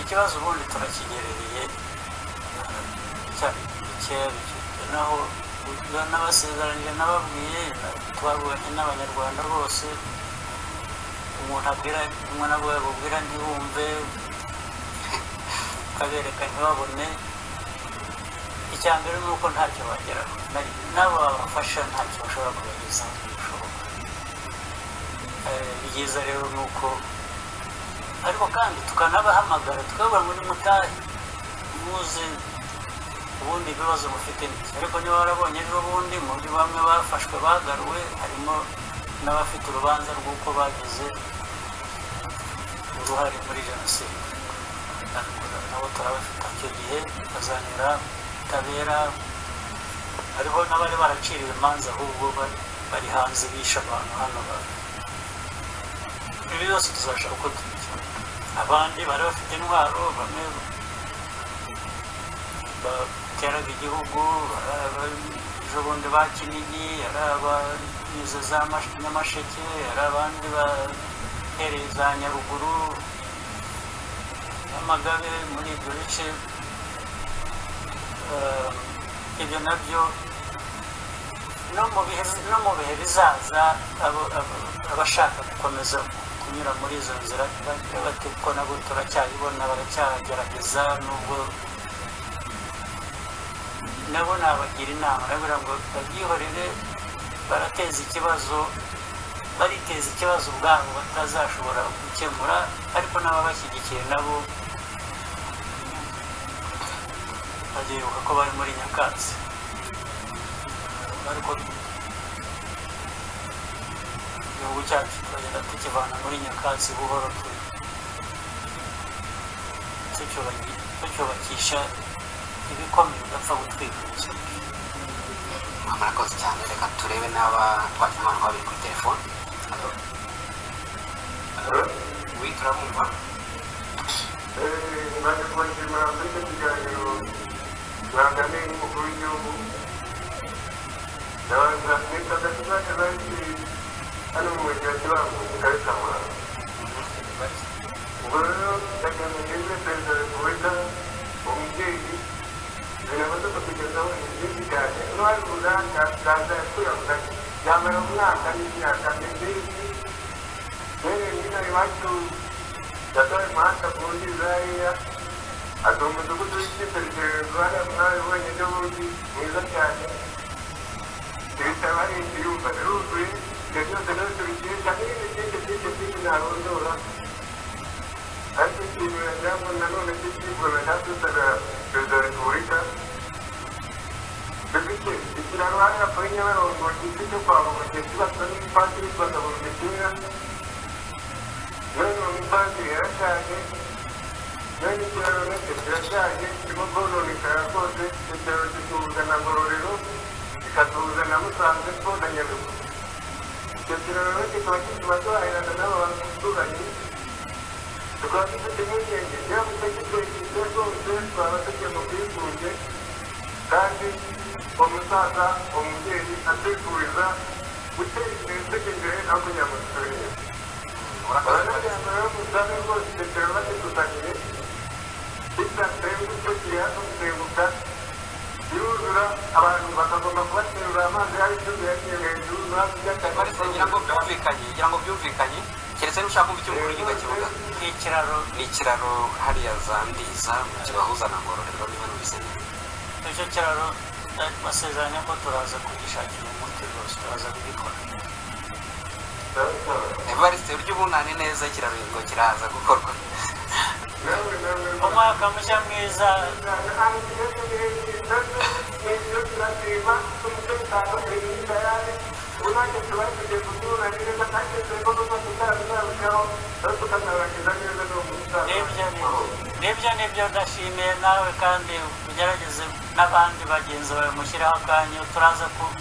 ikibazo ubundi turakigerereye cyari cyera naho n'abasezeranyije n'ababwiye twabonye n'abanyarwanda bose umuntu abwira umwe nabwo yabubwira ntibumve ukabereka ntibabone icya mbere ni uko ntacyo bageraho Na- n'abo babafasha ntacyo bashobora kubagezaho bishoboka Eh, ibyiza rero ni uko ariko kandi tukanabahamagara tukababwira ngo nimutahe muze ubundi ibibazo mufite niki ariko niba warabonye ejo bundi mu byo bamwe bafashwe bagaruwe harimo n'abafite urubanza rw'uko bagize uruhare muri jenoside nabo turabafite icyo gihe bazanyura ubutabera hariho n'abari baraciriwe imanza ahubwo bari- bari hanze bishe abantu hano ba- ibi byose tuzashaka uko tubikemura abandi bari bafite intwaro bamwe bateraga igihugu ari aba- ejo bundi ba kinini ari abanyuze za Mash- nyamasheke ari abandi bahereye za nyaruguru n'amagabe muri ibyo bice Eh, ibyo nabyo no mu bihe no mu bihe bizaza abo- abo- abashaka gukomeza kunyura muri izo nzira bagira bati ko nabo turacyayibona baracyagerageza nubwo nabo nabagira inama nabwira ngo babyihorere barateza ikibazo bariteza ikibazo ubwabo batazashobora gukemura ariko n'ababashyigikiye nabo baribuka ko bari muri nyakatsi ariko igihugu cyacu turagenda tukivana muri nyakatsi buhoro tu- tucyubaki- tucyubakisha ibikomeye bidapfa gutwika umusozi murakoze cyane reka turebe n'aba twakimana babiri kuri telefone Alo? Alo? wi turamumva mwaje kubashimira muri icyo kiganiro mwagane n'umukuru w'igihugu ndabanza mwitata kizajya benshi hano mu mujyi wa kibango mu karere ka muhanga ubwo rero ndagamiye muri perezida wa repubulika umubyeyi binamaze kutugezaho ibyo bijyanye n'uwari mu ruganda rwanda yakuye avuga ati yamara umwaka n'imyaka ndetse n'ibintu iwacu yataye umuhanda ku wundi zariya ati umudugudu w'icyitegererezo hariya mwari wonyine wundi mwiza cyane ibitaro hari inzu yumva biruzuye ibyo byose rero tubikesha n'ibindi byinshi byinshi byinshi ntarondora ariko ikintu yajyamo nanone cy'ikivume cyatusaga perezida wa repubulika dufite ikiraro hariya kuri nyabarongo giti cyo kwambuka kibaswa n'ibipatiri bakabura imipira n'uyu mupatiri yarashaje n'uyu ikiraro nacyo kirashaje kirimo kononekara rwose ikiraro kitubuza na ngororero kikatubuza na musanze ko na nyabihu icyo kiraro rero kikaba gituma duhahirana n'abaturanyi tukaba dufite impungenge yaba utagitekije rwose twaba tugiye mu bwigunge kandi uwo musaza uwo mubyeyi atwifuriza gutera imbere tugendere no kujya mu turere abanajyana rero musaza rwose icyo kiraro bakidufaniye bitanzeye gutyo kiriya tugusenguka biruzura abantu bakagomba kubaterura amazi ari icyuzi yagiye hejuru baretse ngira ngo byumvikanye ngira ngo byumvikanye keretse niba ushaka kumva icyo umukuru w'igihugu akivuga ni ikiraro ni ikiraro hariya za ndiza kibahuza na ngororero niba numvise neza icyo kiraro basezeranya ko turaza kugishakira umuti rwose turaza kubikora evariste urya ubunani neza ikiraro ngo kiraza gukorwa umwaka mushya mwiza n'ibyo ni- n'ibyo ni byo ndashimiye nawe kandi ugerageze n'abandi bagenzi bawe mushyiraho akanya turaza ku-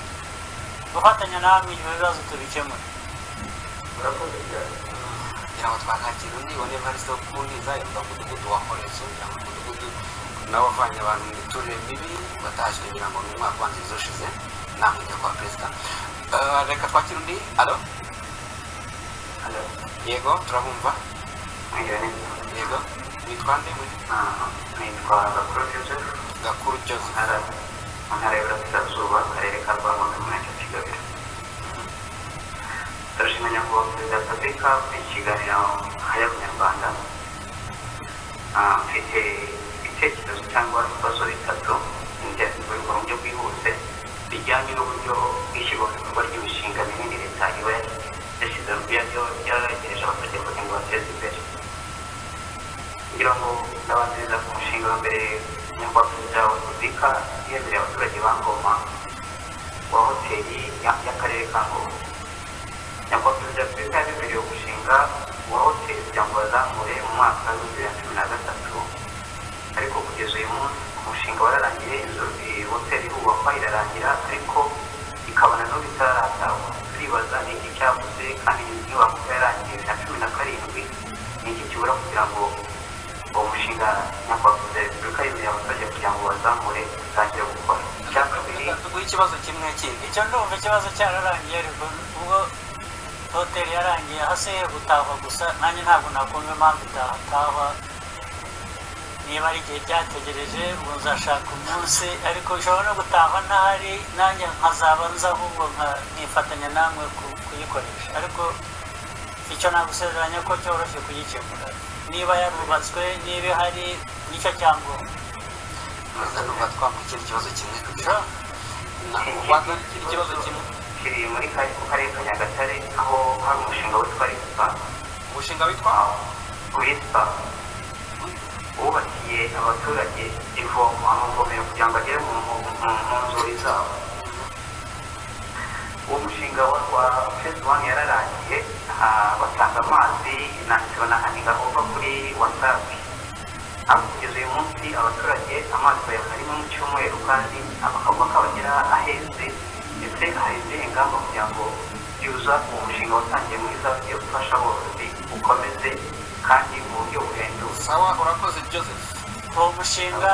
gufatanya namwe ibyo bibazo tubikemure kugira ngo twakakira undi ubone evariste wo kubundiza yumva umudugudu wa korezo kugira ngo umudugudu nawe wavanye abantu mu miturire mibi watashywe ngira ngo ni umwaka wangiza ushize namwe njya kwa perezida Eh, reka twakire undi alo yego turabumva yego witwa nde muri nitwa gakuru joseph gakuru joseph ntara mu ntara y'iburasirazuba akarere ka rwamagana umurenge wa kigabiro turashima nyakubahwa perezida wa repubulika ku kiganiro haya abanyarwanda Ah, mfite ibitekerezo cyangwa ibibazo bitatu byavurirwa mu buryo bwihuse bijyanye n'uburyo bwishyirwa mu bikorwa ry'imishinga minini leta iba yashyize yaragereje abaturage kugira ngo bateze imbere kugira ngo ndabanziriza ku mushinga wa mbere nyakubahwa perezida wa repubulika yemereye abaturage ba ngoma wa hoteli ya- y'akarere ka ngoma nyakubahwa perezida wa repubulika yabemereye umushinga wa hoteli kugira ngo bazamure mu mwaka w'ibihumbi bibiri na cumi na gatatu ariko kugeza uyu munsi umushinga wararangiye inzu i- hoteli irubakwa irarangira ariko ikaba na n'ubu itararatagwa turibaza ni iki cyabuze kandi iyi nyubako yarangiye bibiri na cumi na karindwi ni iki kibura kugira ngo uwo mushinga nyakubahwa perezida wa repubulika yemereye abaturage kugira ngo bazamure utangire gukora icya kabiri tuguhe ikibazo kimwe kindi icyo ndumva ikibazo cyararangiye ariko ubwo hoteli yarangiye hasigaye gutahwa gusa nanjye ntabwo nakumva impamvu idatahwa niba ari igihe cyategereje ubu nzashaka umunsi ariko ishobora no gutahwa ntahari nanjye nkazaba nza ahubwo nka- nkifatanya namwe ku- kuyikoresha ariko icyo nagusezeranya ko cyoroshye kuyikemura niba yarubatswe niba ihari nicyo cyangombwa perezida numva twakukira ikibazo kimwe kugira Sure. ngo wakakira ikibazo kimwe kiri muri kari mu karere ka nyagatare aho hari umushinga witwa resipa umushinga witwa resipa wubakiye abaturage ivomo amavomero kugira ngo agere mu mu- mu- mu nzuri zabo uwo mushinga wa wa fezi wani yararangiye ah, batanga amazi na banahaniga uva kuri wasabi ariko kugeza uyu munsi abaturage amazi bayabona rimwe mu cyumweru kandi bakaba kabagera aheze ndetse haheze ingamba kugira ngo yuza uwo mushinga watangiye mwiza yo gufasha aborozi ukomeze kandi mu buryo buhendutse sawa urakoze joseph uwo mushinga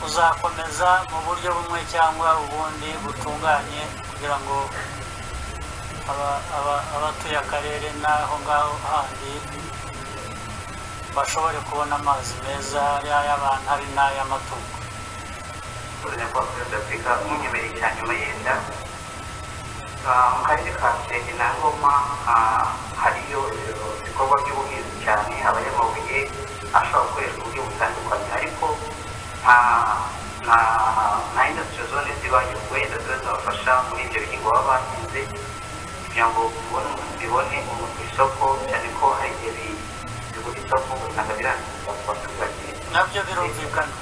uzakomeza mu buryo bumwe cyangwa ubundi butunganye kugira ngo aba- aba- abatuye akarere n'aho ngaho handi bashobore kubona amazi meza y'ay'abantu hari n'ay'amatungo uruzenya kwa perezida afurika munyemereye cyane muyenda mu karere ka kirenge na ngoma ah, hari byoroherezo ibikorwa by'ubuhinzi cyane abanyamabuye ashobora gukoreshwa uburyo butandukanye ariko nta nta nta indasitiri zone zibanyuzwe indasitiri zabafasha muri ibyo bihingwa baba bahinze kugira ngo bibone bibone umuntu ku isoko cyane ko hari igihe bi- bibura isoko ugasanga birangiza ku baturage nabyo birumvikana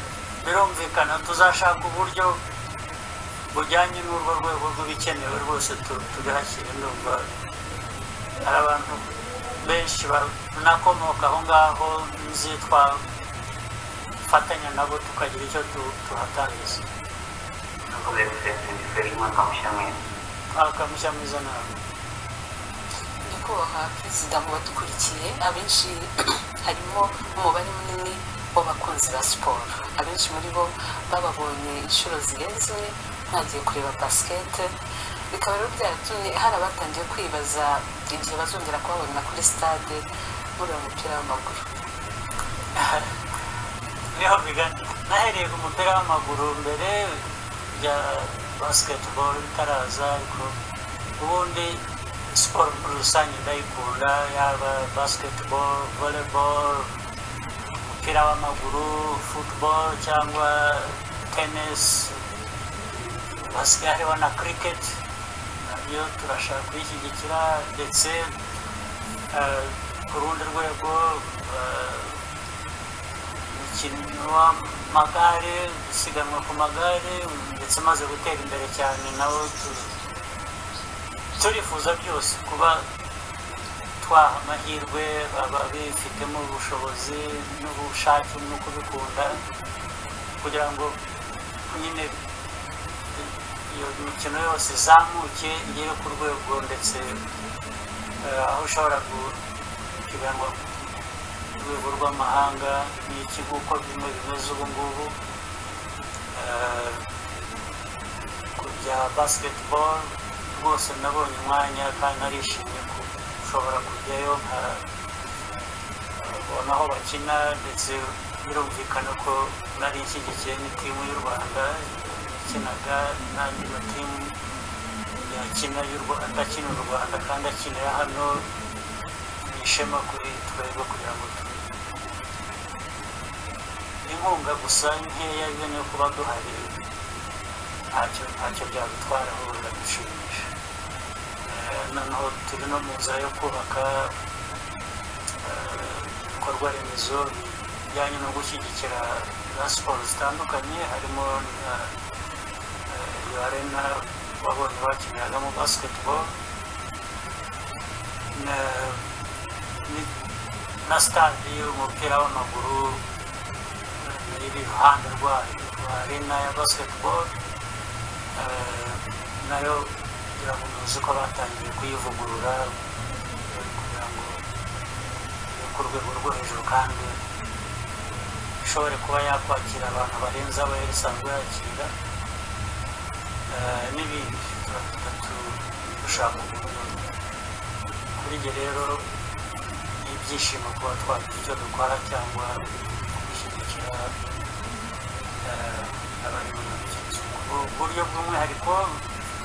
birumvikana tuzashaka uburyo bujyanye n'urwo rwego rw'ibikenewe rwose tu- tubihashyire ndumva hari abantu benshi banakomoka aho ngaho nzi twafatanya nabo tukagira icyo tu- tuhatangiza tuze gusesengera umwaka mushya mwiza akamushya mwiza nawe nyakubahwa perezida mu badukurikiye abenshi harimo umubare munini w'abakunzi ba siporo abenshi muri bo bababonye inshuro zirenze imwe mwagiye kureba basikete bikaba rero byaratumye hari abatangiye kwibaza igihe bazongera kubabonera kuri stade mureba umupira w'amaguru niho bigana nahereye ku mupira w'amaguru mbere ya basketball itaraza ariko ubundi siporo muri rusange ndayikunda yaba basketball volleyball umupira w'amaguru football cyangwa tennis hasigaye hariho na cricket nayo turashaka kuyishyigikira ndetse eh, ku rundi rwego eh, umukino w'amagare gusiganwa ku magare ndetse amaze gutera imbere cyane nawo tu- turifuza byose kuba twaha amahirwe ababifitemo ubushobozi n'ubushake no kubikunda kugira ngo nyine iyo mikino yose izamuke igere ku rwego ndetse eh, aho ushobora kugirango urwego rw'amahanga n'iki uko bimwe bimeze ubu ngubu Eh, ku bya basketball rwose nabonye umwanya kandi narishimye ko ushobora kujyayo nkabona aho bakina ndetse birumvikana ko nari nshyigikiye n'itimu y'u rwanda yakinaga n'andi matimu yakina y'u rwanda akina u rwanda kandi akinira hano ni ishema kuri twebwe kugira ngo tu inkunga gusa nkeya yo niyo kuba duhari ntacyo ntacyo byadutwara ahubwo biradushimisha Eh, noneho turi no mu nzira yo kubaka eh, ibikorwa remezo bijyanye no gushyigikira za siporo zitandukanye harimo na eh, iyo arena wabonye bakiniragamo basketball na ni- na stade y'umupira w'amaguru eh, iri iruhande rwayo rwa arena ya basketball eh, nayo kugira ngo muzi ko batangiye kuyivugurura eh, kugira ngo ibe ku rwego rwo hejuru kandi ishobore kuba yakwakira abantu barenze abo yari isanzwe yakira eh, n'ibindi turatatu dushaka umuntu kuri njye rero ni ibyishimo kuba twagira icyo dukora cyangwa gushyigikira eh, abari mu mikino ku buryo bw'umwihariko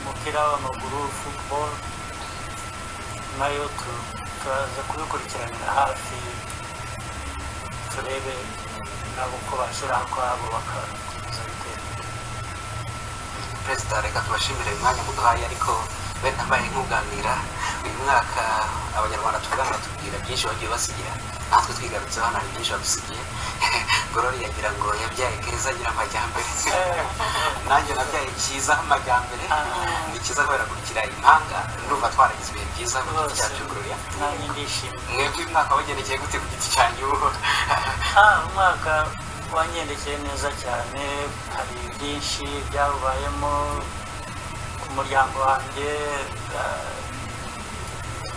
umupira w'amaguru football nayo tu- turaza kubikurikiranira hafi turebe nabo ko bashyiraho akwabo bakakomeza gutera imbere perezida reka tubashimire uyu mwanya muduhaye ariko bene mbaye nk'uganira uyu mwaka abanyarwanda tuvugana batubwira byinshi bagiye basigira natwe twigarutseho hano hari byinshi badusigiye gorori yagira ngo yabyaye keza agira amajyambere nanjye nabyaye cyiza amajyambere Ah. ni cyiza kubera kurikira impanga ndumva twaragize ibihe byiza ku giti Rwose. cyacu gororiya nanjye ndishimye mwebwe uyu mwaka wagendekeye gute ku giti cyanyu Ah, umwaka wangendekeye neza cyane hari byinshi byawubayemo ku muryango wanjye eh,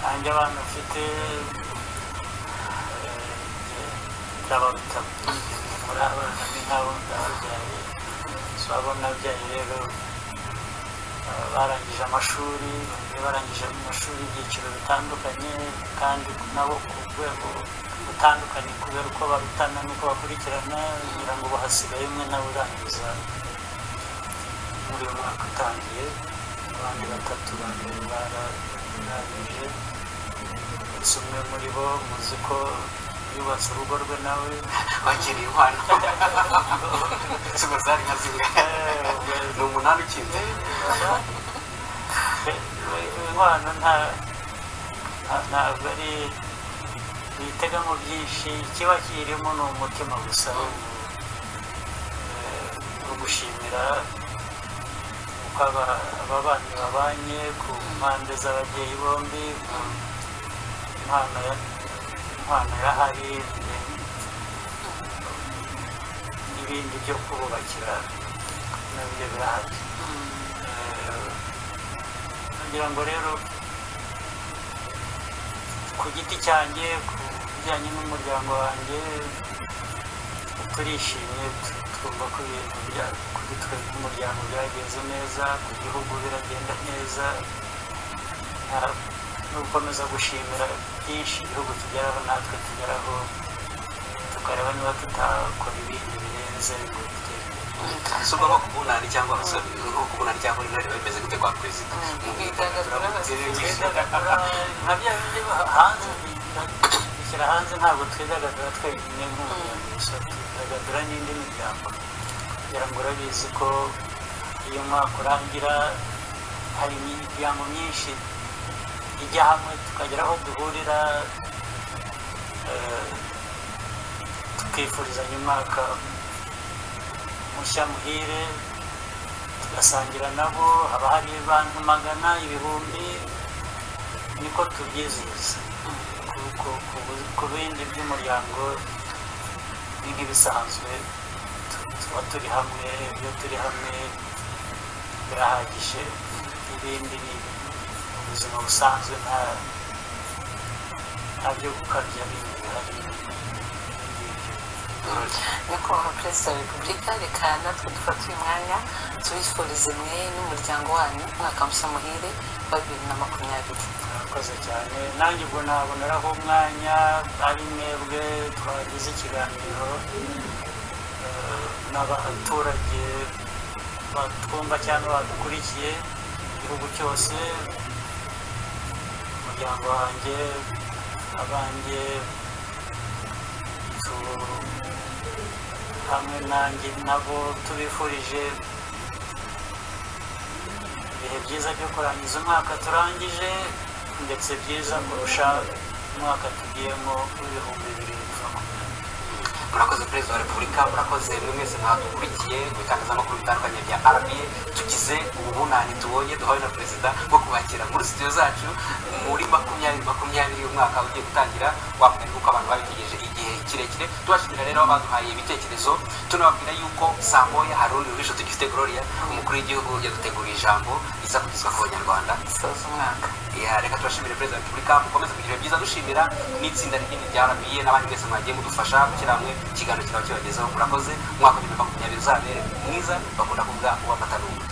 nanjye abana mfite eh, ndababita muri abana ni nk'abo ndababyaye so abo nabyaye rero eh, barangije amashuri bagiye barangije mu mashuri ibyiciro bitandukanye kandi nabo ku rwego rutandukanye kubera uko barutana n'uko bakurikirana kugira ngo bahasigaye umwe nawe urangiza muri uyu mwaka utangiye abandi batatu ba mbere bararangije ndetse umwe muri bo muzi ko yubatse urugo rwe nawe bakiriye inkwano ziba zari nka zimwe ni umunani ukize inkwano nta nta- ntabwo ari bitegamo byinshi ikiba kirimo ni umutima gusa wo wo gushimira uko aba- aba bana babanye ku mpande z'ababyeyi bombi ku mpano ya impano yahari n'ibindi byo kububakira nabyo birahari Eh, ngira ngo rero ku giti cyanjye ku bijyanye n'umuryango wanjye turishimye tu- twumva ko ibintu bya- kuri twe nk'umuryango byagenze neza ku gihugu biragenda neza nta- no gukomeza gushimira byinshi igihugu tugeraho natwe tugeraho tukareba niba tutakora ibindi birenze ngo dutere imbere si ubwo nko kubunani cyangwa nko kubunani cyangwa intore bimeze gute kwa perezida mu bidagaduro twidagadura nka bya bindi ba- hanze bishyira hanze ntabwo twidagadura twenyine nk'umuryango gusa twidagadura n'indi miryango kugira ngo urabizi ko iyo umwaka urangira hari imiryango myinshi ijya hamwe tukagera aho duhurira eh, tukifurizanya umwaka mushya muhire tugasangira nabo haba hari abantu magana ibihumbi niko tubyizihiza Ku- ku- ku bu- ku bindi by'umuryango ni nk'ibisanzwe Tu- tuba turi hamwe iyo turi hamwe birahagije ibindi ni ubuzima busanzwe nta nta byo gukabya bindi bihari ibindi nyakubahwa perezida wa repubulika reka natwe dufate uyu mwanya tubifurize mwe n'umuryango wanyu umwaka mushya muhire wa bibiri na makumyabiri murakoze cyane nanjye ubwo naboneraho umwanya ari mwebwe twagize ikiganiro eh, n'abaturage batwumva cyangwa badukurikiye igihugu cyose umuryango wanjye abanjye tu- hamwe nanjye nabo tubifurije ibihe byiza byo kurangiza umwaka turangije ndetse byiza kurusha umwaka tugiyemo w'ibihumbi bibiri na makumyabiri murakoze perezida wa repubulika murakoze mwe mwese mwadukurikiye mu bitangazamakuru bitandukanye bya rba tugize ubu bunani tubonye duhawe na perezida bwo kubakira muri sitiyo zacu muri makumyabiri makumyabiri umwaka ugiye gutangira wambaye uko abantu babitegereje igihe kirekire tubashimira rero abaduhaye ibitekerezo tunababwira yuko saa moya hari urundi rubisho tugifite gloria umukuru w'igihugu ujya gutegura ijambo riza kugezwa ku banyarwanda dusoza umwaka Ya, reka tubashimire perezida wa repubulika mukomeze kugira ibihe byiza dushimira n'itsinda rinini rya rba n'abandi mwese mwagiye mudufasha gushyira hamwe ikiganiro kiraba kibagezeho murakoze umwaka wa bibiri na makumyabiri uzabere mwiza bakunda kuvuga uw'amata n'ubu